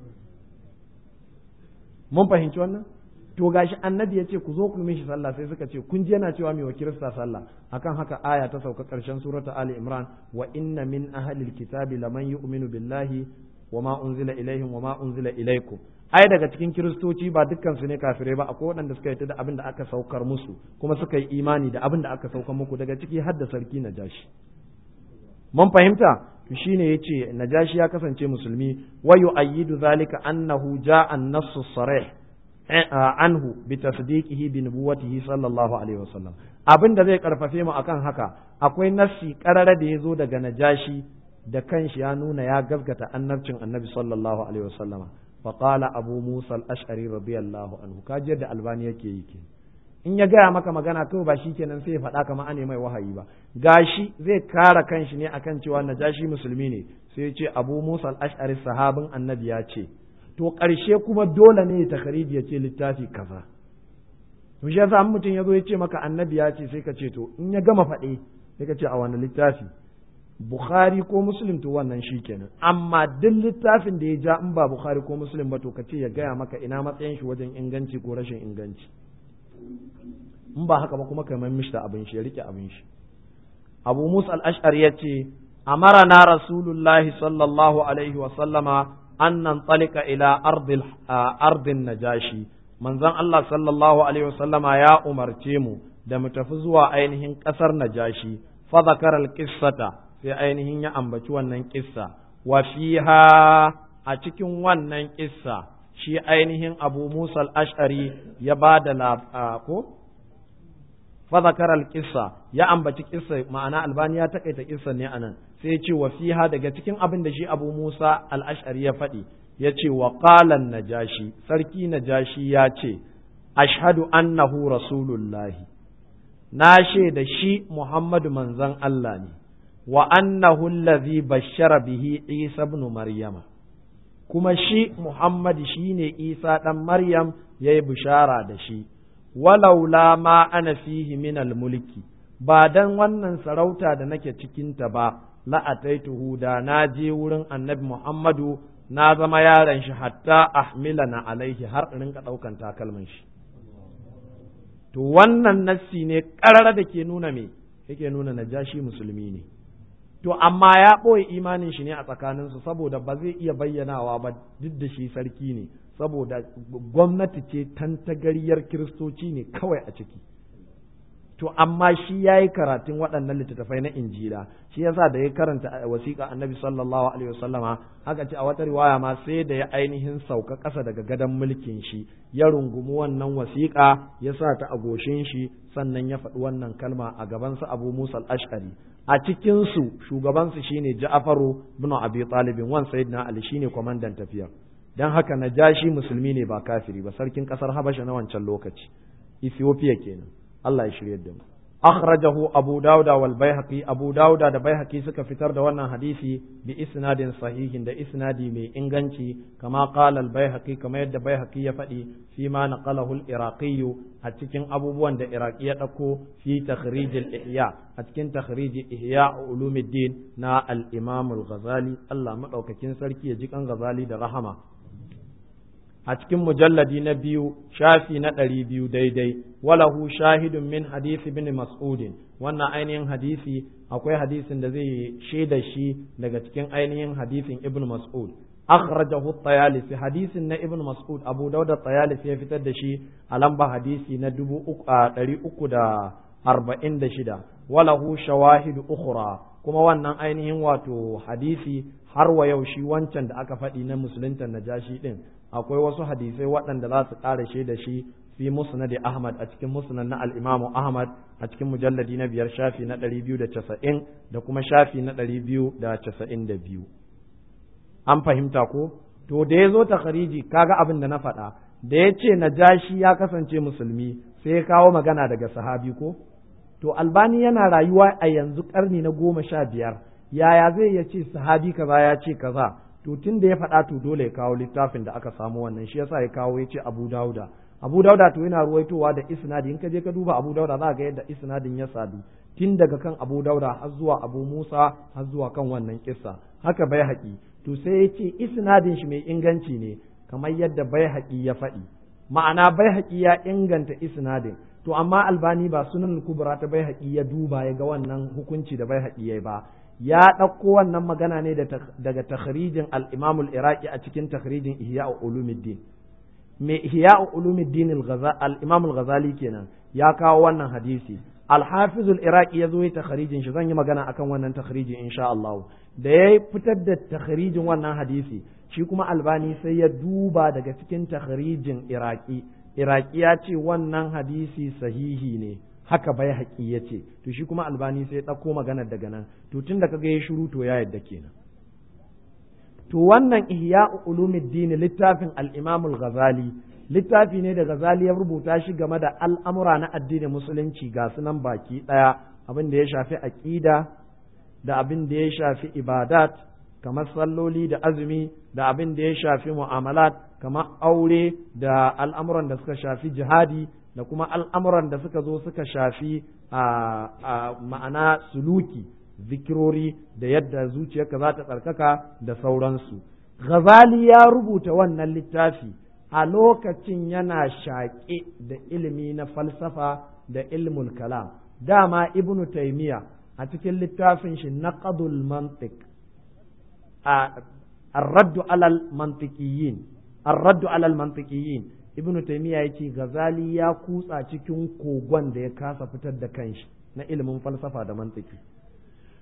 mun fahimci wannan to gashi annabi ya ce ku zo ku yi mishi sallah sai suka ce kun ji yana cewa mai wa kirista sallah akan haka aya ta sauka karshen surata ali imran wa inna min ahli alkitabi laman yu'minu billahi wa ma unzila ilaihim wa ma unzila ilaikum ai daga cikin kiristoci ba dukkan su ne kafirai ba akwai waɗanda suka yi da abin da aka saukar musu kuma suka yi imani da abin da aka saukar muku daga ciki har da sarki najashi mun fahimta to shine yace najashi ya kasance musulmi wa yu'ayyidu zalika annahu ja'a an-nassu sarih anhu bi tasdiqihi bi nubuwwatihi sallallahu alaihi wasallam abin da zai karfafe mu akan haka akwai nassi karara da yazo daga najashi da kanshi ya nuna ya gaskata annabcin annabi sallallahu alaihi wasallama fa qala abu musa al-ash'ari radiyallahu anhu kaji yadda albani yake yi ke in ya gaya maka magana kawai ba shikenan sai ya faɗa kamar ane mai wahayi ba gashi zai kara kanshi ne akan cewa najashi musulmi ne sai ya ce abu musa al-ash'ari sahabin annabi ya ce to ƙarshe kuma dole ne ta khariji ya ce littafi kaza to shi yasa mutum ya zo ya ce maka annabi ya ce sai ka ce to in ya gama faɗe sai ka ce a wani littafi bukhari ko muslim to wannan shi kenan amma duk littafin da ya ja in ba bukhari ko muslim ba to ka ce ya gaya maka ina matsayin shi wajen inganci ko rashin inganci in ba haka ba kuma ka mai mishi da abin shi ya rike abin shi abu musa al-ash'ari ya ce amarana rasulullahi sallallahu alaihi wa sallama an nan tsalika ila ardin najashi manzon Allah sallallahu alaihi wasallama ya umarce mu da mu tafi zuwa ainihin ƙasar najashi fa zakara al-qissata sai ainihin ya ambaci wannan kissa wa fiha a cikin wannan kissa shi ainihin Abu Musa al-Ash'ari ya bada ko fa zakara al-qissa ya ambaci kissa ma'ana albani ya takaita kissa ne anan sai ya ce wa fiha daga cikin abin da shi Abu Musa al-Ash'ari ya faɗi ya ce wa qalan najashi sarki najashi ya ce ashhadu annahu rasulullahi na shaida shi Muhammadu manzon Allah ne wa annahu allazi bashara bihi Isa ibn Maryama kuma shi Muhammad shine Isa dan Maryam yayi bishara da shi walaula ma ana fihi min mulki ba dan wannan sarauta da nake cikinta ba la ataituhu da na je wurin annabi Muhammadu na zama yaron shi hatta ahmilana alaihi har in rinka daukan takalmin shi to wannan nassi ne ƙarara da ke nuna me yake nuna najashi musulmi ne to amma ya ɓoye imanin shi ne a tsakaninsu saboda ba zai iya bayyanawa ba duk da shi sarki ne saboda gwamnati ce tantagariyar kiristoci ne kawai a ciki to amma shi ya yi karatun waɗannan littattafai na injila shi yasa da ya karanta wasiƙa annabi sallallahu alaihi wasallama haka ce a wata riwaya ma sai da ya ainihin sauka ƙasa daga gadon mulkin shi ya rungumi wannan wasiƙa ya sa ta a goshin shi sannan ya faɗi wannan kalma a gabansa abu musa al-ash'ari a cikinsu shugabansu shine ja'faru bin abi talibin wan sayyidina ali shine kwamandan tafiyar dan haka najashi musulmi ne ba kafiri ba sarkin ƙasar habasha na wancan lokaci ethiopia kenan Allah ya shirye da mu akhrajahu abu dauda wal baihaqi abu dauda da baihaqi suka fitar da wannan hadisi bi isnadin sahihin da isnadi mai inganci kama qala al baihaqi kama yadda baihaqi ya faɗi fi ma naqalahu al iraqi a cikin abubuwan da iraqi ya dauko fi takhrij al ihya a cikin takhrij ihya ulumuddin na al imam al ghazali Allah madaukakin sarki ya ji kan ghazali da rahama a cikin mujalladi na biyu shafi na ɗari biyu daidai walahu shahidun min hadisi bin mas'udin wannan ainihin hadisi akwai hadisin da zai shaida shi daga cikin ainihin hadisin ibn mas'ud akhrajahu at-tayalisi hadisin na ibn mas'ud abu dauda at-tayalisi ya fitar da shi a lamba hadisi na dubu ɗari uku da arba'in da shida walahu shawahidu ukhra kuma wannan ainihin wato hadisi har wa yau shi wancan da aka faɗi na musulunta najashi din akwai wasu hadisai waɗanda za su ƙara da shi fi musnad Ahmad a cikin musnad na al-Imam Ahmad a cikin mujalladi na biyar shafi na ɗari biyu da casa'in da kuma shafi na ɗari biyu da casa'in da biyu an fahimta ko to da ya zo takhariji kaga abin da na faɗa da ya ce najashi ya kasance musulmi sai ya kawo magana daga sahabi ko to albani yana rayuwa a yanzu ƙarni na goma sha biyar yaya zai ya ce sahabi kaza ya ce kaza to tun da ya faɗa to dole ya kawo littafin da aka samu wannan shi yasa ya kawo ya ce Abu Dauda Abu Dauda to yana ruwaitowa da isnadi in ka je ka duba Abu Dauda za ga yadda isnadin ya sadu tun daga kan Abu Dauda har zuwa Abu Musa har zuwa kan wannan kissa haka bai haƙi to sai ya ce isnadin shi mai inganci ne kamar yadda bai haƙi ya faɗi ma'ana bai haƙi ya inganta isnadin to amma albani ba sunan kubra ta bai haƙi ya duba ya ga wannan hukunci da bai haƙi ya ba ya ɗauko wannan magana ne daga takhrijin al-Imam al-Iraqi a cikin takhrijin Ihya Ulumuddin me Ihya Ulumuddin al-Imam al-Ghazali kenan ya kawo wannan hadisi al-Hafiz al-Iraqi ya zo ya takhrijin shi zan yi magana akan wannan takhrijin insha Allah da ya fitar da takhrijin wannan hadisi shi kuma Albani sai ya duba daga cikin takhrijin Iraqi Iraqi ya ce wannan hadisi sahihi ne haka bai haƙi ya ce to shi kuma albani sai ya ɗauko maganar daga nan to tun da kaga ya shiru to ya yadda kenan to wannan ihya ulumuddin littafin al-imam al-ghazali littafi ne da ghazali ya rubuta shi game da al'amura na addinin musulunci ga sunan baki ɗaya abin da ya shafi aqida da abin da ya shafi ibadat kamar salloli da azumi da abin da ya shafi mu'amalat kamar aure da al'amuran da suka shafi jihadi da kuma al'amuran da suka zo suka shafi a ma'ana suluki zikirori da yadda zuciyarka za ta tsarkaka da sauransu. Ghazali ya rubuta wannan littafi a lokacin yana shaƙe da ilimi na falsafa da ilmul kalam. Dama Ibn Taymiya a cikin littafin shi naqadul mantiq a الرد على المنطقيين الرد على المنطقيين ibn taymiya yace gazali ya kutsa cikin kogon da ya kasa fitar da kanshi na ilimin falsafa da mantiki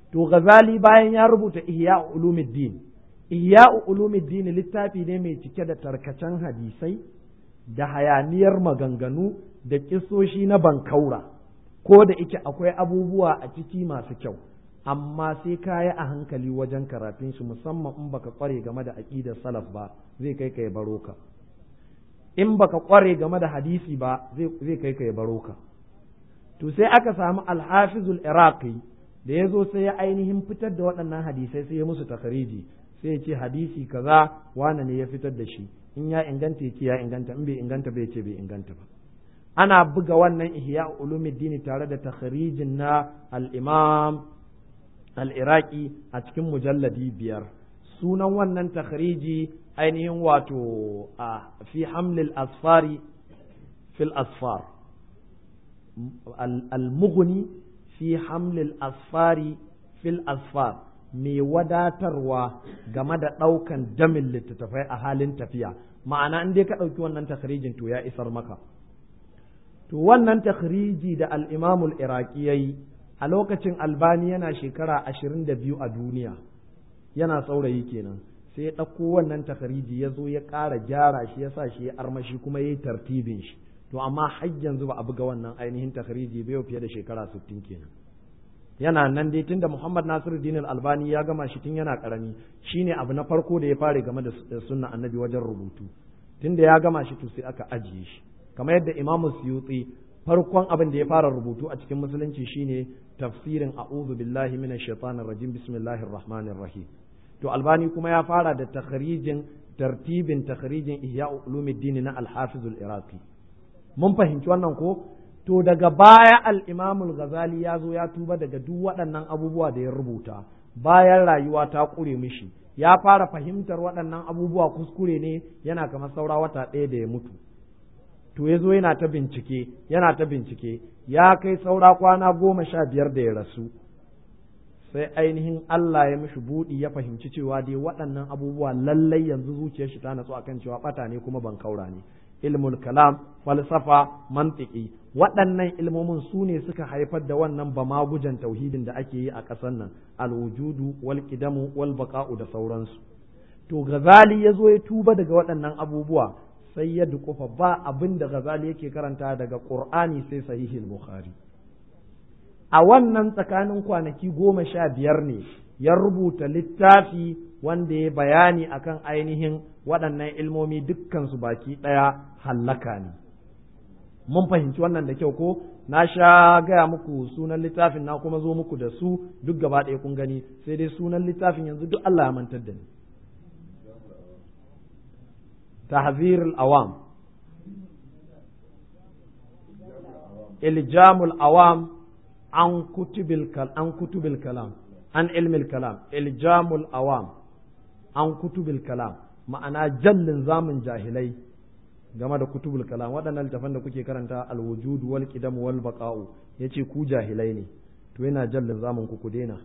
to ghazali bayan ya rubuta ihya ulumuddin ihya ulumuddin littafi ne mai cike da tarkacen hadisai da hayaniyar maganganu da kisoshi na bankaura ko da ike akwai abubuwa a ciki masu kyau amma sai ka yi a hankali wajen karatun shi musamman in baka kware game da aqidar salaf ba zai kai ka ya baro ka in baka kware game da hadisi ba zai kai ka ya baro ka to sai aka samu alhafizul iraqi da ya zo sai ya ainihin fitar da waɗannan hadisai sai ya musu takariji sai ya ce hadisi kaza wane ne ya fitar da shi in ya inganta ya ce ya inganta in bai inganta bai ce bai inganta ba ana buga wannan ihya ulumuddin tare da takharijin na al-imam al-iraqi a cikin mujalladi biyar sunan wannan takhriji ainihin wato a fi hamlil asfari fil asfar al-mughni fi hamlil asfari fil asfar mai wadatarwa game da ɗaukan damin littattafai a halin tafiya ma'ana in dai ka ɗauki wannan takhrijin to ya isar maka to wannan takhriji da al-imamul iraqi yayi a lokacin albani yana shekara ashirin da biyu a duniya yana saurayi kenan sai ya ɗauko wannan takhriji ya zo ya ƙara gyara shi ya sa shi ya armashi kuma ya yi tartibin shi to amma har yanzu ba a buga wannan ainihin takhriji bai fiye da shekara sittin kenan yana nan dai tunda Muhammad Nasiruddin Albani ya gama shi tun yana karami shine abu na farko da ya fare game da sunna annabi wajen rubutu tunda ya gama shi to sai aka ajiye shi kamar yadda Imam Suyuti farkon abin da ya fara rubutu a cikin musulunci shine tafsirin a'udhu billahi minash shaitanir rajim bismillahir rahmanir rahim to Albani kuma ya fara da takhrijin tartibin takhrijin Ihya Ulumuddin na Al-Hafiz al-Iraqi mun fahimci wannan ko to daga baya al'imamul ghazali ya zo ya tuba daga duk waɗannan abubuwa da ya rubuta bayan rayuwa ta ƙure mishi ya fara fahimtar waɗannan abubuwa kuskure ne yana kamar saura wata ɗaya da ya mutu to ya zo yana ta bincike yana ta bincike ya kai saura kwana goma sha biyar da ya rasu sai ainihin Allah ya mishi buɗi ya fahimci cewa dai waɗannan abubuwa lallai yanzu zuciyar shi ta natsu akan cewa ɓata ne kuma ban kaura ne ilmul kalam falsafa mantiki waɗannan ilmomin su ne suka haifar da wannan bamagujan tauhidin da ake yi a ƙasar nan alwujudu wal qidamu wal baqa'u da sauransu to gazali ya zo ya tuba daga waɗannan abubuwa sai ya dukufa ba abin da gazali yake karanta daga qur'ani sai sahihul bukhari a wannan tsakanin kwanaki goma sha biyar ne ya rubuta littafi wanda ya bayani akan ainihin waɗannan ilmomi dukkansu baki ɗaya hallaka ne mun fahimci wannan da kyau ko na sha gaya muku sunan littafin na kuma zo muku da su duk gaba ɗaya kun gani sai dai sunan littafin yanzu duk Allah ya mantar da ni tahzir awam iljamul awam an kutubil an kutubil kalam an ilmil kalam iljamul awam an kutubil kalam ma'ana jallin zamun jahilai game da kutubul kalam waɗannan littafan da kuke karanta alwujud wal qidam wal baqa'u yace ku jahilai ne to yana jallin zamun ku ku daina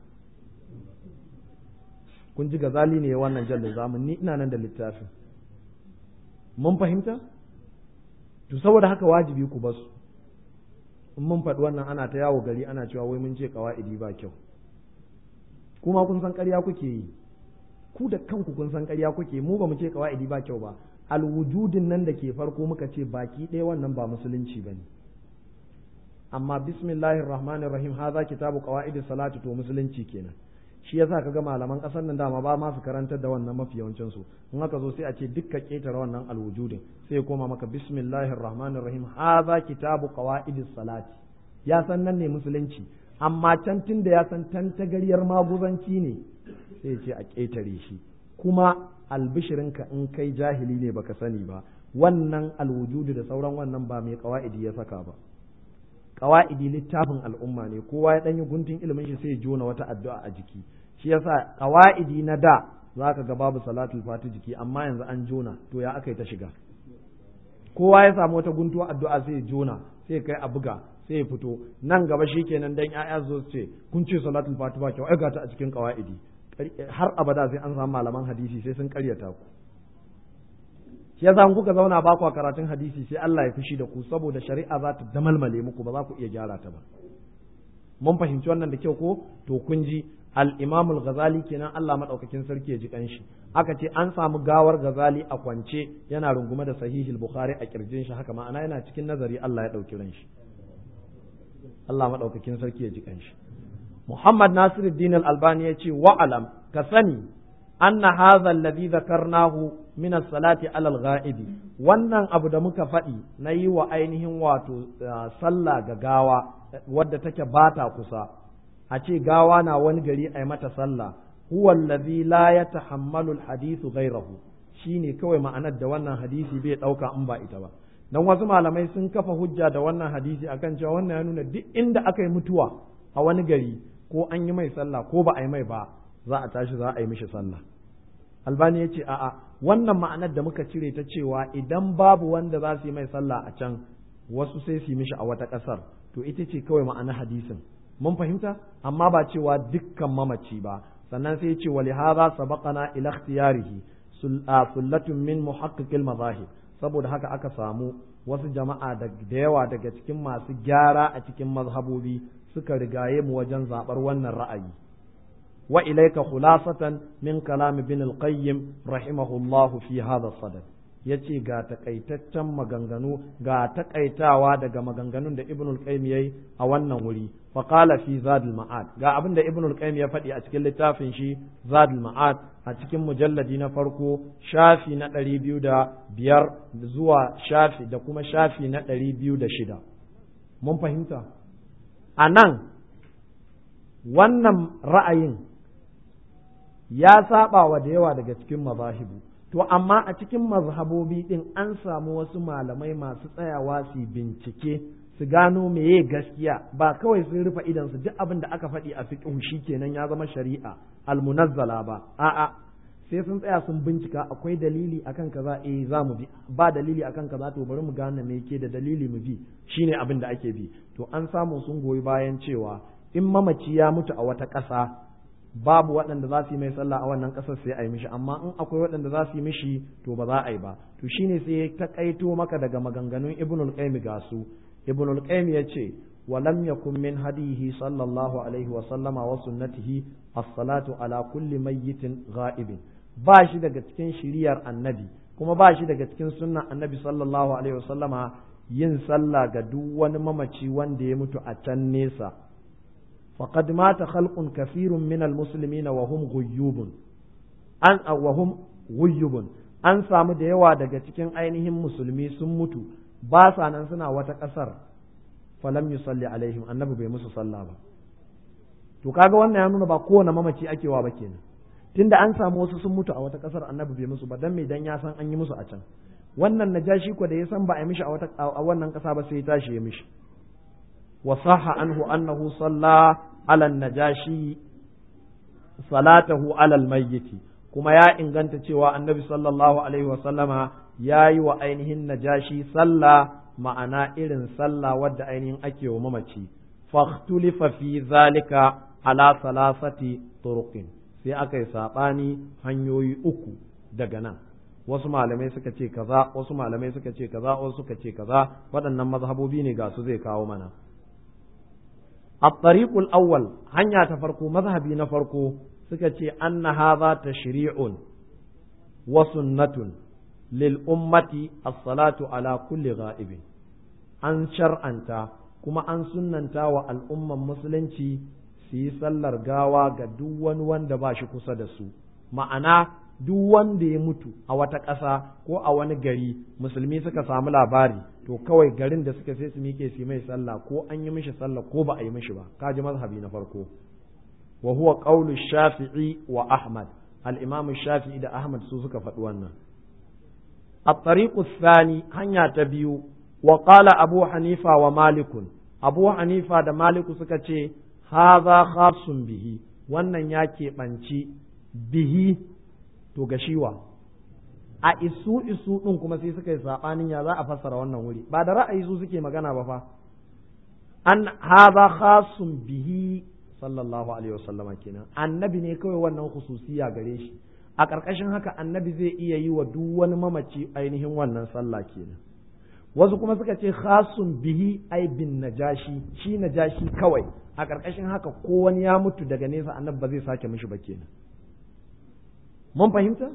kun ji gazali ne wannan jallin zamun ni ina nan da littafin mun fahimta to saboda haka wajibi ku basu in mun faɗi wannan ana ta yawo gari ana cewa wai mun ce kawa'idi ba kyau kuma kun san ƙarya kuke yi ku da kanku kun san ƙarya kuke mu ba mu ce kawa'idi ba kyau ba alwujudin nan da ke farko muka ce baki ɗaya wannan ba musulunci ba ne amma bismillahir rahmanir rahim haza kitabu qawaidi salati to musulunci kenan shi yasa kaga malaman ƙasar nan dama ba ma su karantar da wannan mafi yawancin su in aka zo sai a ce dukka ketare wannan alwujudin sai koma maka bismillahir rahmanir rahim haza kitabu qawaidi salati ya san nan ne musulunci amma can tun da ya san tantagaryar maguzanci ne sai ce a ƙetare shi kuma albishirinka in kai jahili ne baka sani ba wannan alwujudu da sauran wannan ba mai kawa'idi ya saka ba kawa'idi littafin al'umma ne kowa ya ɗanyi guntun ilimin shi sai ya jona wata addu'a a jiki shi yasa kawa'idi na da za ka ga babu salatul fati jiki amma yanzu an jona to ya aka yi ta shiga kowa ya samu wata guntuwa addu'a sai ya jona sai kai a buga sai ya fito nan gaba shikenan dan ƴaƴa zo ce kun ce salatul fati ba kyau ai ga ta a cikin kawa'idi har abada sai an samu malaman hadisi sai sun karyata ku shi yasa kuka zauna ba ku karatun hadisi sai Allah ya fushi da ku saboda shari'a za ta damalmale muku ba za ku iya gyara ta ba mun fahimci wannan da kyau ko to kun ji al-imam al-ghazali kenan Allah madaukakin sarki ya ji kanshi aka ce an samu gawar ghazali a kwance yana rungume da sahihul bukhari a kirjin shi haka ma'ana yana cikin nazari Allah ya dauki ran shi Allah madaukakin sarki ya ji kanshi Muhammad Nasiruddin al-Albani ya ce wa'alam ka sani anna hadha alladhi dhakarnahu min as-salati ala al-ghaibi wannan abu da muka faɗi na yi wa ainihin wato sallah ga gawa wadda take bata kusa a ce gawa na wani gari a yi mata sallah huwa alladhi la yatahammalu al-hadithu ghayrahu shine kawai ma'anar da wannan hadisi bai dauka in ba ita ba dan wasu malamai sun kafa hujja da wannan hadisi akan cewa wannan ya nuna duk inda aka yi mutuwa a wani gari ko an yi mai sallah ko ba a yi mai ba za a tashi za a yi mishi sallah albani ya ce a'a wannan ma'anar da muka cire ta cewa idan babu wanda za su yi mai sallah a can wasu sai su yi mishi a wata ƙasar to ita ce kawai ma'anar hadisin mun fahimta amma ba cewa dukkan mamaci ba sannan sai ya ce wali hadha sabaqana ila ikhtiyarihi sullatun min muhaqqiqil mazahib saboda haka aka samu wasu jama'a da yawa daga cikin masu gyara a cikin mazhabobi suka rigaye mu wajen zabar wannan ra'ayi wa ilayka khulasatan min kalam ibn al-qayyim rahimahullah fi hadha sadad yace ga takaitaccen maganganu ga takaitawa daga maganganun da ibn al-qayyim yayi a wannan wuri fa qala fi zadul ma'ad ga abinda ibn al-qayyim ya faɗi a cikin littafin shi zadul ma'ad a cikin mujalladi na farko shafi na ɗari biyu da biyar zuwa shafi da kuma shafi na ɗari biyu da shida mun fahimta a nan wannan ra'ayin ya saba wa da yawa daga cikin mazahibu to amma a cikin mazhabobi din an samu wasu malamai masu tsayawa su bincike su gano meye gaskiya ba kawai sun rufe idan su duk abin da aka faɗi a fiqh kenan ya zama shari'a almunazzala ba a'a sai sun tsaya sun bincika akwai dalili akan kaza eh za mu bi ba dalili akan kaza to bari mu gane me yake da dalili mu bi shine abin da ake bi to an samu sun goyi bayan cewa in mamaci ya mutu a wata ƙasa babu waɗanda za su yi mai sallah a wannan ƙasar sai a yi mishi amma in akwai waɗanda za su yi mishi to ba za a yi ba to shine sai ya taƙaito maka daga maganganun ibnul qayyim ga su ibnul qayyim ya ce wa lam yakun min hadihi sallallahu alaihi wa sallama wa sunnatihi as-salatu ala kulli mayyitin ghaibin ba shi daga cikin shiriyar annabi kuma ba shi daga cikin sunnan annabi sallallahu alaihi wa sallama yin sallah ga duk wani mamaci wanda ya mutu a can nesa فقد مات خلق كثير من المسلمين وهم غيوب an وهم غيوب an samu da yawa daga cikin ainihin musulmi sun mutu ba sa nan suna wata ƙasar falam yusalli alaihim annabi bai musu sallah ba to kaga wannan ya nuna ba kowane mamaci ake wa ba kenan tunda an samu wasu sun mutu a wata ƙasar annabi bai musu ba dan me dan ya san an yi musu a can wannan najashi ko da ya san ba a yi mishi a wata a wannan ƙasa ba sai ya tashi ya mishi وصح عنه أنه صلى على النجاشي صلاته على الميت كما يا إن كنت تشوى النبي صلى الله عليه وسلم يا يو أينه النجاشي صلى معنا إذن صلى ود أينه أكي وممتي فاختلف في ذلك على ثلاثة طرق sai aka yi saɓani hanyoyi uku daga nan wasu malamai suka ce kaza wasu malamai suka ce kaza wasu suka ce kaza waɗannan mazhabobi ne ga su zai kawo mana الطريق الأول هنيا تفرقوا مذهبي نفرقوا سكتي أن هذا تشريع وسنة للأمة الصلاة على كل غائب أن شرعنتا كما أن سننتا والأمة مسلنتي في sallar gawa ga duk wani wanda ba shi kusa da su ma'ana duk wanda ya mutu a wata ƙasa ko a wani gari musulmi suka samu labari to kawai garin da suka sai su miƙe su mai sallah ko an yi mishi sallah ko ba a yi mishi ba kaji mazhabi na farko wa huwa qawlu shafi'i wa ahmad al-imam shafi'i da ahmad su suka faɗi wannan at-tariqu thani hanya ta biyu wa qala abu hanifa wa malikun abu hanifa da maliku suka ce hadha khasun bihi wannan ya keɓanci bihi to ga shiwa a isu isu ɗin kuma sai suka yi saɓanin ya za a fassara wannan wuri ba da ra'ayi su suke magana ba fa an haza khasun bihi sallallahu alaihi wasallama kenan annabi ne kawai wannan khususiya gare shi a ƙarƙashin haka annabi zai iya yi wa duk wani mamaci ainihin wannan sallah kenan wasu kuma suka ce khasun bihi ai bin najashi shi najashi kawai a ƙarƙashin haka ko wani ya mutu daga nesa annabi ba zai sake mishi ba kenan mun fahimta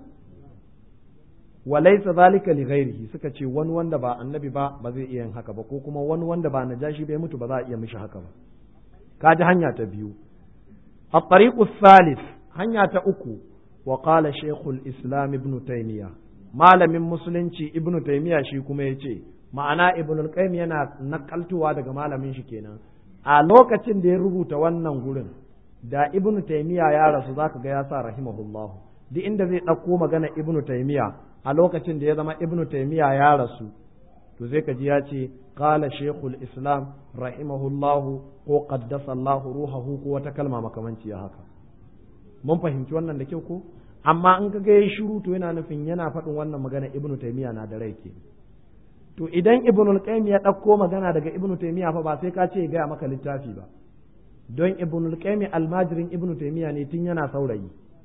walaysa zalika li ghairihi suka ce wani wanda ba annabi ba ba zai iya yin haka ba ko kuma wani wanda ba najashi bai mutu ba za a iya mishi haka ba kaji hanya ta biyu الطريق الثالث hanya ta uku wa qala shaykhul islam ibn taymiya malamin musulunci ibn taymiya shi kuma yace ma'ana ibn al-qayyim yana nakaltuwa daga malamin shi kenan a lokacin da ya rubuta wannan gurin da ibn taymiya ya rasu zaka ga ya sa rahimahullah duk inda zai ɗauko magana ibn taymiya a lokacin da ya zama ibn taymiya ya rasu to zai ka ji ya ce qala shaykhul islam rahimahullah ko qaddasa Allah ruhahu ko wata kalma makamanci haka mun fahimci wannan da kyau ko amma in ka ga ya shiru to yana nufin yana faɗin wannan magana ibn taymiya na da rai ke to idan ibnul qayyim ya ɗauko magana daga ibnu taymiya fa ba sai ka ce gaya maka littafi ba don ibnul qayyim almajirin ibnu taymiya ne tun yana saurayi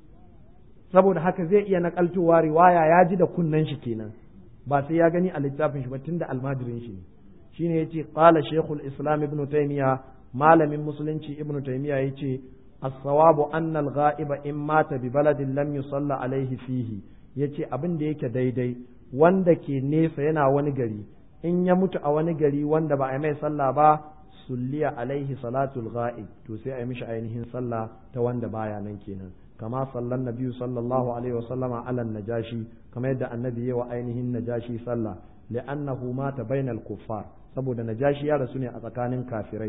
saboda haka zai iya nakaltowa riwaya ya ji da kunnen shi kenan ba sai ya gani a littafin shi ba tunda almajirin shi ne shine yace qala shaykhul islam ibnu taymiya malamin musulunci ibnu taymiya yace as-sawabu anna al-ghaiba in mata bi baladin lam yusalla alaihi fihi yace abin da yake daidai wanda ke nesa yana wani gari in ya mutu a wani gari wanda ba a yi mai sallah ba sulliya alaihi salatul ghaib to sai a yi mishi ainihin sallah ta wanda baya nan kenan kama sallan nabiyu sallallahu alaihi wasallama ala najashi kama yadda annabi ya wa ainihin najashi sallah li'annahu mata bainal kuffar saboda najashi ya rasu ne a tsakanin kafirai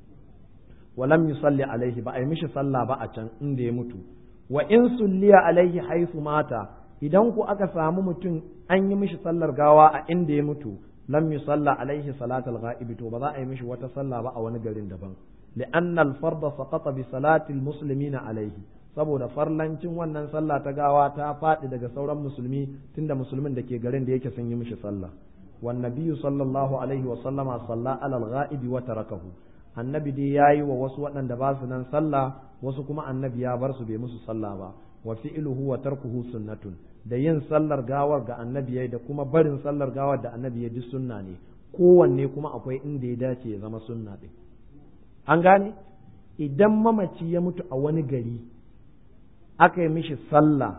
walam yusalli alaihi ba a yi mishi sallah ba a can inda ya mutu wa in sulliya alaihi haisu mata idan ku aka samu mutum an yi mishi sallar gawa a inda ya mutu lam yusalla alaihi salatul ghaib to ba za a yi mishi wata sallah ba a wani garin daban li'anna al-farda saqata bi salati al-muslimina alaihi saboda farlancin wannan sallah ta gawa ta faɗi daga sauran musulmi tunda musulmin da ke garin da yake sun yi mishi sallah wan nabiyyu sallallahu alaihi wa sallama salla ala al-ghaib wa tarakahu annabi dai yayi wa wasu waɗanda ba su nan sallah wasu kuma annabi ya bar su bai musu sallah ba wa fi'luhu wa tarkuhu sunnatun da yin sallar gawar ga annabi yayi da kuma barin sallar gawar da annabi ya duk sunna ne kowanne kuma akwai inda ya dace ya zama sunna din an gane idan mamaci ya mutu a wani gari aka yi mishi sallah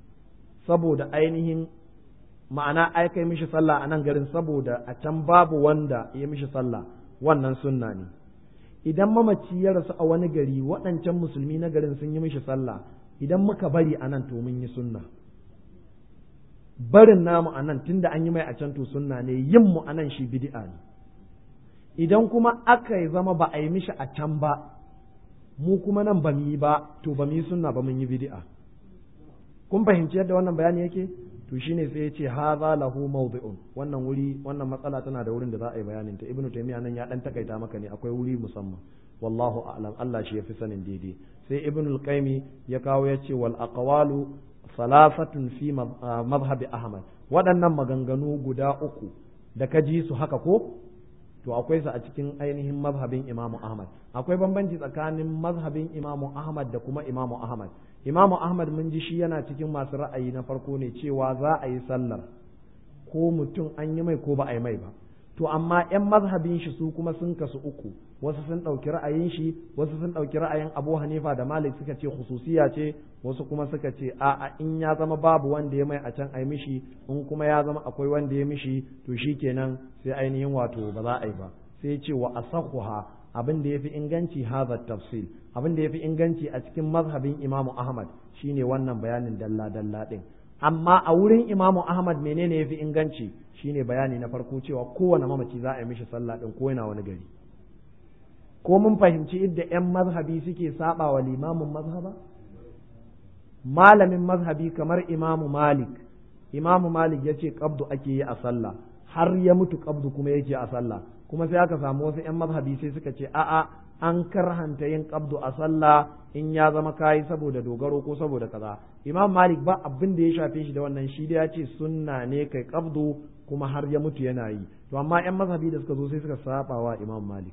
saboda ainihin ma'ana aka yi mishi sallah a nan garin saboda a can babu wanda ya mishi sallah wannan sunna ne idan mamaci ya rasu a wani gari waɗancan musulmi na garin sun yi mishi sallah idan muka bari a nan to mun yi sunna barin namu a nan tunda an yi mai a can to sunna ne yin mu a nan shi bid'a ne idan kuma aka yi zama ba a yi mishi a can ba mu kuma nan ba mu yi ba to ba mu yi sunna ba mun yi bid'a kun fahimci yadda wannan bayani yake to shine sai ya ce hadha lahu mawdi'un wannan wuri wannan matsala tana da wurin da za a yi bayanin ta ibnu taymiya nan ya dan takaita maka ne akwai wuri musamman wallahu a'lam Allah shi yafi sanin daidai sai ibnu al-qayyim ya kawo ya ce wal aqwalu salafatun fi madhhabi ahmad waɗannan maganganu guda uku da ka ji su haka ko to akwai su a cikin ainihin mazhabin imamu ahmad akwai bambanci tsakanin mazhabin imamu ahmad da kuma imamu ahmad imamu ahmad mun ji shi yana cikin masu ra'ayi na farko ne cewa za a yi sallar ko mutum an yi mai ko ba a yi mai ba to amma 'yan mazhabin shi su kuma sun kasu uku wasu sun ɗauki ra'ayin shi wasu sun ɗauki ra'ayin abu hanifa da malik suka ce khususiya ce wasu kuma suka ce a'a in ya zama babu wanda ya mai a can ai mishi in kuma ya zama akwai wanda ya mishi to shikenan sai ainihin wato ba za a yi ba sai ce wa asahuha abin da yafi inganci hadha tafsil abin da yafi inganci a cikin mazhabin imamu ahmad shine wannan bayanin dalla dalla din amma a wurin imamu ahmad menene yafi inganci shine bayani na farko cewa kowane mamaci za a yi mishi sallah din ko yana wani gari ko mun fahimci idda 'yan mazhabi suke saba wa limamin mazhaba malamin mazhabi kamar imamu malik imamu malik ya ce kabdu ake yi a sallah har ya mutu kabdu kuma yake a sallah kuma sai aka samu wasu 'yan mazhabi sai suka ce a'a an karhanta yin kabdu a sallah in ya zama kayi saboda dogaro ko saboda kaza imam malik ba abin da ya shafe shi da wannan shi da ya ce sunna ne kai kabdu kuma har ya mutu yana yi to amma 'yan mazhabi da suka zo sai suka saba wa imam malik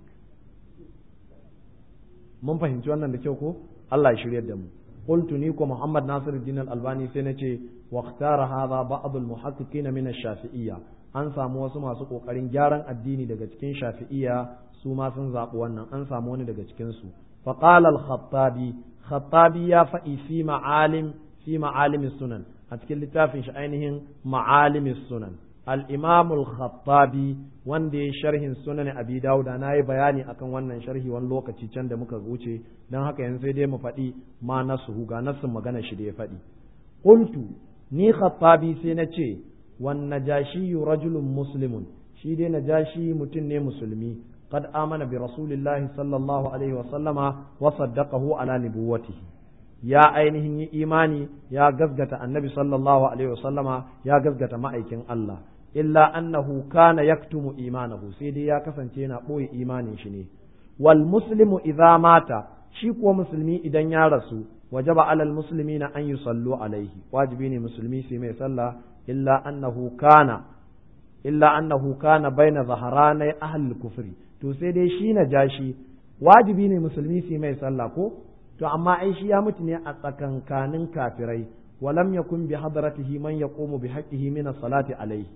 mun fahimci wannan da kyau ko Allah ya shiryar da mu قلت نيكو محمد ناصر الدين الألباني سنتي واختار هذا بعض المحققين من الشافعية an samu wasu masu ƙoƙarin gyaran addini daga cikin shafi'iya su ma sun zaɓi wannan an samu wani daga cikinsu faƙala al-khattabi khattabi ya faɗi fi ma'alim fi ma'alimis sunan a cikin littafin shi ainihin ma'alimis sunan al-imam al-khattabi wanda ya sharhin sunan abi dauda na yi bayani akan wannan sharhi wani lokaci can da muka wuce don haka yanzu sai dai mu faɗi ma nasu ga nasin magana shi da ya faɗi qultu ni khattabi sai na ce wan najashi rajulun muslimun shi dai najashi mutum ne musulmi قد آمن برسول الله صلى الله عليه وسلم وصدقه على نبوته يا ainihin yi imani ya gasgata annabi sallallahu alaihi wasallama ya gasgata ma'aikin Allah illa annahu kana yaktumu imanahu sai dai ya kasance yana ɓoye imanin shi ne wal muslimu idza mata shi kuwa musulmi idan ya rasu wajaba alal muslimina an yusallu alaihi wajibi ne musulmi sai mai sallah illa annahu kana illa annahu kana baina zaharanai ahlul kufri to sai dai shi na jashi wajibi ne musulmi su mai sallah ko to amma ai shi ya mutu ne a tsakankanin kafirai walam yakun bi hadratihi man yaqumu bi haqqihi min as-salati alayhi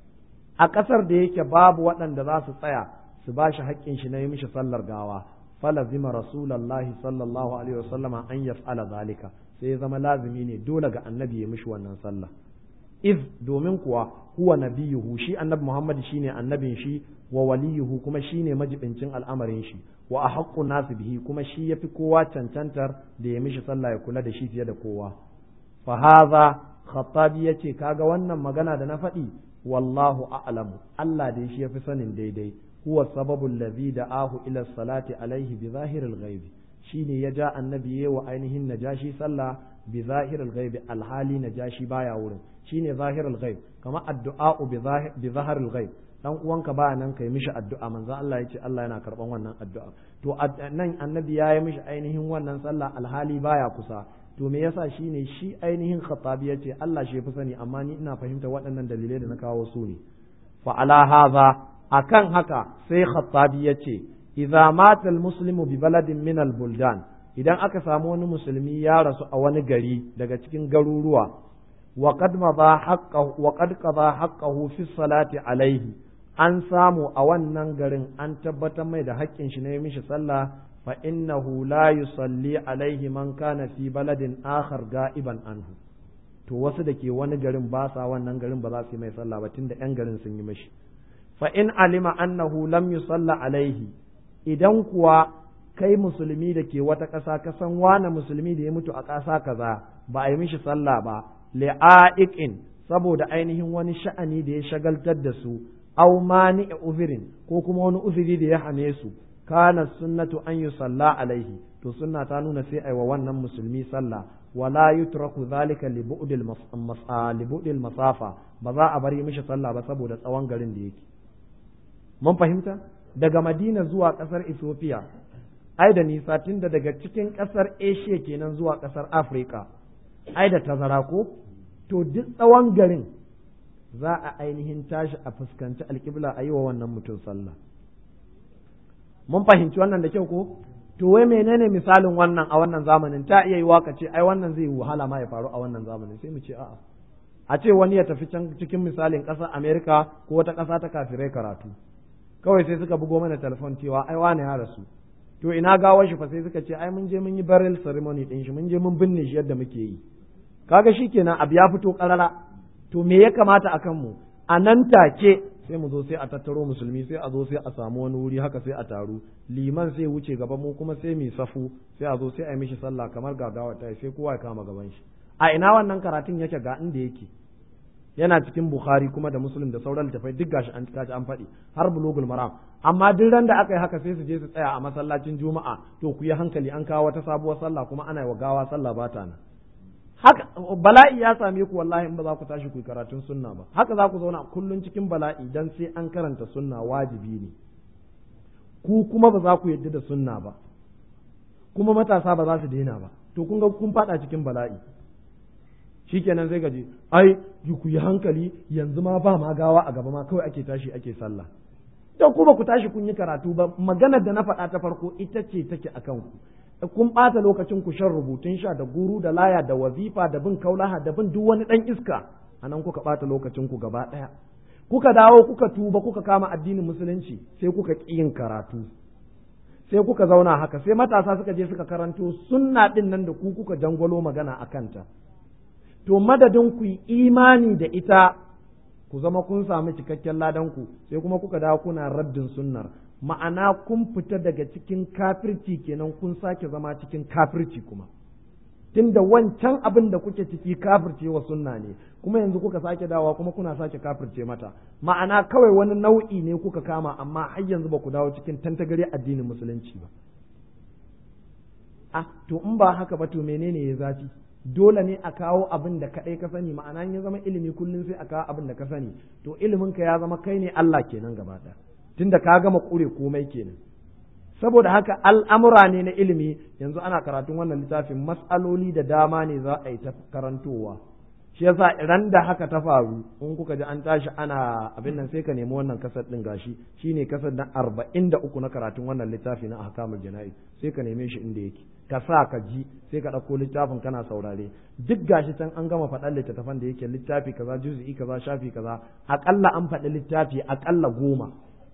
a kasar da yake babu waɗanda za su tsaya su ba shi haƙƙin shi na yi mishi sallar gawa falazima rasulullahi sallallahu alaihi wasallama an yaf'ala zalika sai ya zama lazimi ne dole ga annabi ya mishi wannan sallah iz domin kuwa huwa nabiyuhu shi annabi Muhammad shine annabin shi wa waliyuhu kuma shine majibincin al'amarin shi wa ahaqqu nasu bihi kuma shi yafi kowa cancantar da ya mishi sallah ya kula da shi fiye da kowa fa hadha khattabi yace kaga wannan magana da na faɗi wallahu a'lamu Allah da shi yafi sanin daidai huwa sababu allazi da'ahu ila salati alaihi bi zahiril ghaibi shine ya ja annabi wa ainihin najashi sallah bi zahiril ghaibi alhali najashi baya wurin shine zahirul ghaib kama addu'a bi zahiril ghaib dan uwanka ba nan kai mishi addu'a manzon Allah yace Allah yana karban wannan addu'a to nan annabi ya yi mishi ainihin wannan sallah alhali baya kusa to me yasa shine shi ainihin khatabi yace Allah shi fi sani amma ni ina fahimta waɗannan dalilai da na kawo su ne fa ala hadha akan haka sai khatabi yace idza mata almuslimu bi baladin min albuldan idan aka samu wani musulmi ya rasu a wani gari daga cikin garuruwa wa qad madha haqqahu wa qad qada haqqahu fi salati alaihi an samu a wannan garin an tabbatar mai da haƙƙin shi ne mishi sallah fa innahu la yusalli alaihi man kana fi baladin akhar ga'iban anhu to wasu da ke wani garin ba sa wannan garin ba za su yi mai sallah ba tunda yan garin sun yi mishi fa in alima annahu lam yusalla alaihi idan kuwa kai musulmi da ke wata ƙasa ka san wane musulmi da ya mutu a ƙasa kaza ba a yi mishi sallah ba li'a'iqin saboda ainihin wani sha'ani da ya shagaltar da su aw mani uzirin ko kuma wani uzuri da ya hane su kana sunnatu an yusalla alaihi to sunna ta nuna sai aiwa wannan musulmi sallah wala yutraku zalika li bu'dil li masafa ba za a bari mishi sallah ba saboda tsawon garin da yake mun fahimta daga Madina zuwa kasar Ethiopia ai da nisa tunda daga cikin kasar Asia kenan zuwa kasar Africa ai da tazara ko to duk tsawon garin za a ainihin tashi a fuskanci alƙibla a yi wa wannan mutum sallah mun fahimci wannan da kyau ko to wai menene misalin wannan a wannan zamanin ta iya yi waka ce ai wannan zai wahala ma ya faru a wannan zamanin sai mu ce a'a a ce wani ya tafi can cikin misalin ƙasar Amerika ko wata ƙasa ta kafirai karatu kawai sai suka bugo mana telefon cewa ai wane ya rasu to ina gawar shi fa sai suka ce ai mun je mun yi burial ceremony din shi mun je mun binne shi yadda muke yi kaga shikenan abu ya fito karara to me ya kamata a kanmu a nan take sai mu zo sai a tattaro musulmi sai a zo sai a samu wani wuri haka sai a taru liman sai wuce gaba mu kuma sai mu safu sai a zo sai a yi mishi sallah kamar gagawa ta sai kowa ya kama gaban shi a ina wannan karatun yake ga inda yake yana cikin bukhari kuma da muslim da sauran littafai duk gashi an kaji an faɗi har bulugul maram amma duk ran da aka yi haka sai su je su tsaya a masallacin juma'a to ku yi hankali an kawo wata sabuwar sallah kuma ana yi wa gawa sallah ba ta nan haka bala'i ya same ku wallahi in ba za ku tashi ku karatun sunna ba haka za ku zauna kullun cikin bala'i dan sai an karanta sunna wajibi ne ku kuma ba za ku yadda da sunna ba kuma matasa ba za su daina ba to kun ga kun fada cikin bala'i shikenan sai gaji ai ku yi hankali yanzu ma ba ma gawa a gaba ma kawai ake tashi ake sallah to ku ba ku tashi kun yi karatu ba maganar da na faɗa ta farko ita ce take akan ku kun ɓata lokacin ku shan rubutun sha da guru da laya da wazifa da bin kaulaha da bin duk wani ɗan iska a nan kuka ɓata lokacin ku gaba ɗaya kuka dawo kuka tuba kuka kama addinin musulunci sai kuka ƙi yin karatu sai kuka zauna haka sai matasa suka je suka karanto sunna ɗin nan da ku kuka jangwalo magana a kanta to madadin ku yi imani da ita ku zama kun samu cikakken ladanku sai kuma kuka dawo kuna raddin sunnar ma'ana kun fita daga cikin kafirci kenan kun sake zama cikin kafirci kuma tunda wancan abin da kuke ciki kafirce wa sunna ne kuma yanzu kuka sake dawa kuma kuna sake kafirce mata ma'ana kawai wani nau'i ne kuka kama amma har yanzu ba ku dawo cikin tantagare addinin musulunci ba ah to in ba haka ba to menene ya zafi dole ne a kawo abin da kaɗai ka sani ma'ana ya zama ilimi kullum sai a kawo abin da ka sani to ilimin ka ya zama kai ne Allah kenan gaba ɗaya tunda ka gama kure komai kenan saboda haka al'amura ne na ilimi yanzu ana karatun wannan littafin matsaloli da dama ne za a yi ta karantowa shi yasa ran da haka ta faru in kuka ji an tashi ana abin nan sai ka nemi wannan kasar din gashi shine kasar na arba'in da uku na karatun wannan littafi na ahkamul jana'i sai ka neme shi inda yake ka sa ka ji sai ka ɗauko littafin kana saurare duk gashi can an gama faɗan littattafan da yake littafi kaza juz'i kaza shafi kaza aƙalla an faɗi littafi aƙalla goma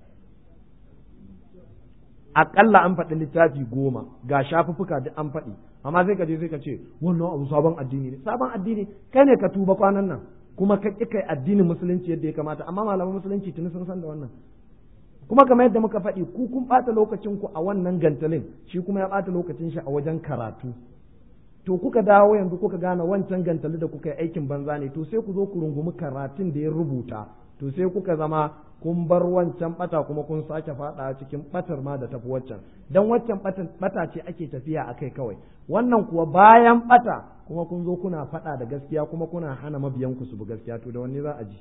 aƙalla an faɗi littafi goma ga shafuffuka duk an faɗi amma sai ka je sai ka ce wannan abu sabon addini ne sabon addini kai ne ka tuba kwanan nan kuma ka ƙi kai addinin musulunci yadda ya kamata amma malaman musulunci tuni sun san da wannan kuma kamar yadda muka faɗi ku kun ɓata lokacin ku a wannan gantalin shi kuma ya ɓata lokacin shi a wajen karatu to kuka dawo yanzu kuka gane wancan gantali da kuka yi aikin banza ne to sai ku zo ku rungumi karatun da ya rubuta to sai kuka zama kun bar wancan bata kuma kun sake fada cikin batar ma da tafi waccan dan waccan bata ce ake tafiya akai kawai wannan kuwa bayan bata kuma kun zo kuna fada da gaskiya kuma kuna hana mabiyan ku su bi gaskiya to da wanne za a ji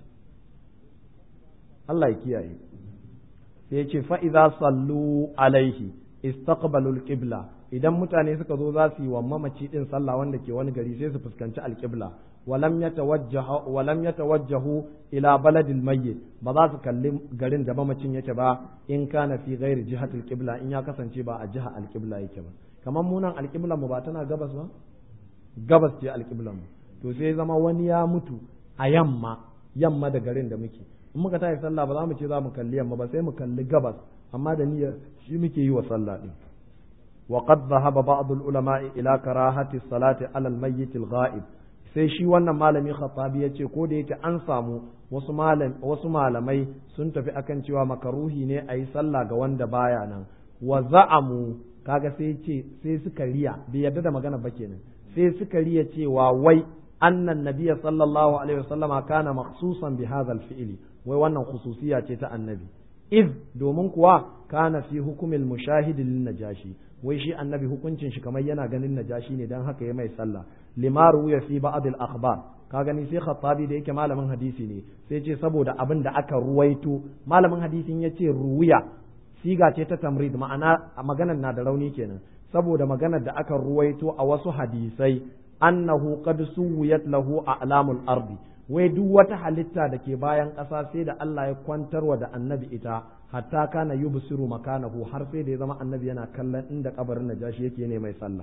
Allah ya kiyaye sai ce fa idza sallu alaihi istaqbalu alqibla idan mutane suka zo za su yi wa mamaci din sallah wanda ke wani gari sai su fuskanci alqibla ولم يتوجه ولم يتوجهوا الى بلد الميت ba za su kalli garin da mamacin yake ba in kana fi ghairi jihatil qibla in ya kasance ba a jiha alqibla yake ba kamar munan alqibla mu ba tana gabas ba gabas ce alqibla mu to sai zama wani ya mutu a yamma yamma da garin da muke in muka tashi sallah ba za mu ce za mu kalli yamma ba sai mu kalli gabas amma da niyyar shi muke yi wa sallah din وقد ذهب بعض العلماء إلى كراهة الصلاة على الميت الغائب sai shi wannan malami khattabi ya ce ko da yake an samu wasu wasu malamai sun tafi akan cewa makaruhi ne a yi sallah ga wanda baya nan wa za'amu kaga sai ce sai suka riya bai yarda da magana ba kenan sai suka riya cewa wai annan nabiyya sallallahu alaihi wasallama kana makhsusan bi hadha al-fi'li wai wannan khususiya ce ta annabi iz domin kuwa kana fi hukumil mushahidi lin najashi wai shi annabi hukuncin shi kamar yana ganin najashi ne dan haka ya mai sallah lima ruya fi ba'd al akhbar ka gani sai khattabi da yake malamin hadisi ne sai ce saboda abin da aka ruwaito malamin hadisin ya ce ruwiya siga ce ta tamrid ma'ana maganar na da rauni kenan saboda maganar da aka ruwaito a wasu hadisai annahu qad suwiyat lahu a'lamul ardi wai duk wata halitta da ke bayan ƙasa sai da Allah ya kwantarwa da annabi ita hatta kana yubsiru makanahu har sai da ya zama annabi yana kallon inda kabarin najashi yake ne mai sallah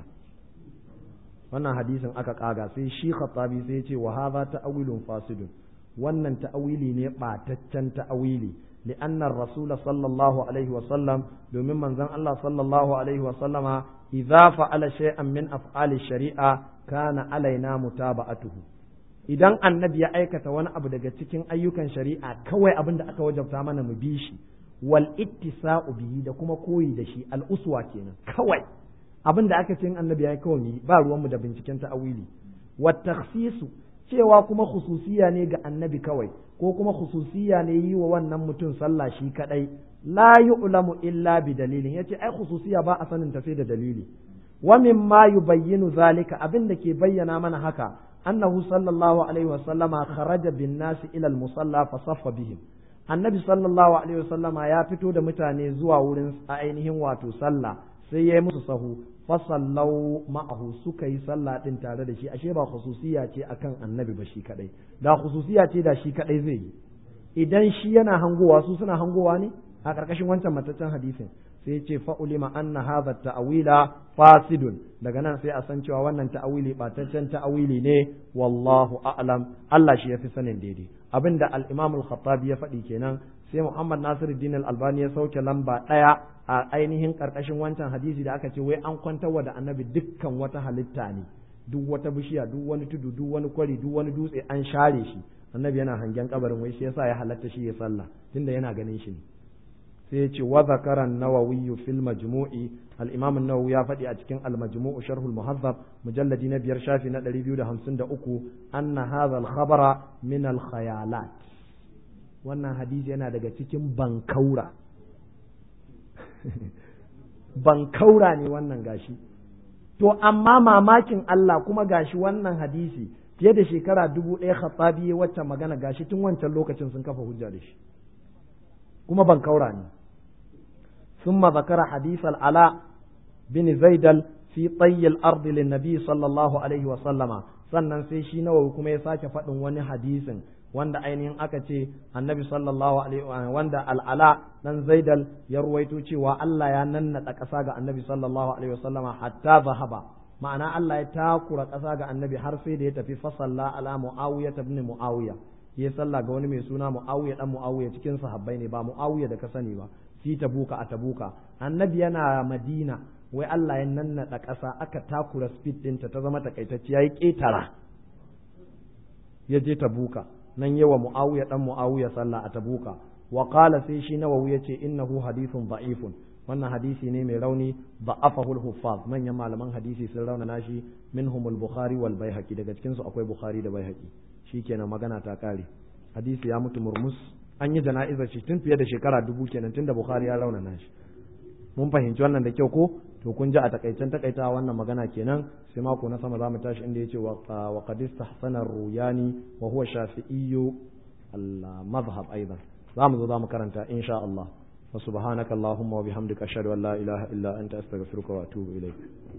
wannan hadisin aka kaga sai shi khattabi sai ya ce wa hadha ta'wilun fasidun wannan ta'awili ne bataccen ta'awili لأن الرسول صلى الله عليه وسلم دومين من زن الله صلى الله عليه وسلم إذا فعل شيئا من أفعال الشريعة كان علينا متابعته idan annabi ya aikata wani abu daga cikin ayyukan shari'a kawai abin da aka wajabta mana mu bi shi wal ittisa'u bihi da kuma koyi da shi al uswa kenan kawai abin da aka ce annabi ya yi kawai mu ba ruwan mu da binciken ta'awili wat takhsisu cewa kuma khususiya ne ga annabi kawai ko kuma khususiya ne yi wa wannan mutum sallah shi kadai la yu'lamu illa bi dalilin yace ai khususiya ba a sanin ta sai da dalili wa mimma yubayyinu zalika abin da ke bayyana mana haka annahu sallallahu alaihi wa sallama kharaja bin nas ila al musalla fa saffa bihim annabi sallallahu alaihi wa sallama ya fito da mutane zuwa wurin ainihin wato sallah sai ya yi musu sahu fasallau ma'ahu suka yi sallah din tare da shi ashe ba khususiya ce akan annabi ba shi kadai da khususiya ce da shi kadai zai yi idan shi yana hangowa su suna hangowa ne a karkashin wancan mataccen hadisin sai ce fa ulima anna hadha ta'wila fasidun daga nan sai a san cewa wannan ta'awili bataccen ta'awili ne wallahu a'lam Allah shi yafi sanin daidai abinda al-Imam al-Khattabi ya faɗi kenan sai Muhammad Nasiruddin al-Albani ya sauke lamba ɗaya a ainihin karkashin wancan hadisi da aka ce wai an kwantarwa da annabi dukkan wata halitta ne duk wata bishiya duk wani tudu duk wani kwari duk wani dutse an share shi annabi yana hangen kabarin wai shi yasa ya halatta shi ya sallah tunda yana ganin shi ne sai ya ce wa zakara nawawi fil majmu'i al-imam an-nawawi ya faɗi a cikin al-majmu'u sharh al-muhazzab mujalladi na biyar shafi na 253 anna hadha al-khabara min al-khayalat wannan hadisi yana daga cikin bankaura bankaura ne wannan gashi to amma mamakin Allah kuma gashi wannan hadisi fiye da shekara dubu ɗaya khattabi wacce magana gashi tun wancan lokacin sun kafa hujja da shi kuma ban kaura ne ثم ذكر حديث العلاء بن زيدل في طي الأرض للنبي صلى الله عليه وسلم sannan sai shi nawawi kuma ya sake faɗin wani hadisin wanda ainihin aka ce annabi sallallahu alaihi wanda al'ala dan zaidal ya ruwaito cewa Allah ya nannada ƙasa ga annabi sallallahu alaihi wasallama hatta zahaba ma'ana Allah ya takura ƙasa ga annabi har sai da ya tafi fasalla ala muawiya ibn muawiya ya sallah ga wani mai suna muawiya dan muawiya cikin sahabbai ne ba muawiya da ka sani ba fi tabuka a tabuka annabi yana madina wai Allah ya nannada ƙasa aka takura speed ɗinta ta zama takaitacciya ya ƙetara ya je tabuka nan yawa muawiya dan muawiya sallah a tabuka wa qala sai shi nawawi yace innahu hadithun da'ifun wannan hadisi ne mai rauni da'afahu al-huffaz manyan malaman hadisi sun raunana shi minhum al-bukhari wal baihaqi daga cikin su akwai bukhari da baihaqi shikenan magana ta kare hadisi ya mutu murmus an yi jana'izar shi tun fiye da shekara dubu kenan tun da bukhari ya raunana shi mun fahimci wannan da kyau ko to kun ji a takaicen takaitawa wannan magana kenan sai mako na sama zamu tashi inda yace wa qad istahsana ruyani wa huwa shafi'iyyu al-madhhab aidan zamu zo zamu karanta insha Allah wa subhanaka allahumma wa bihamdika ashhadu an la ilaha illa anta astaghfiruka wa atubu ilayk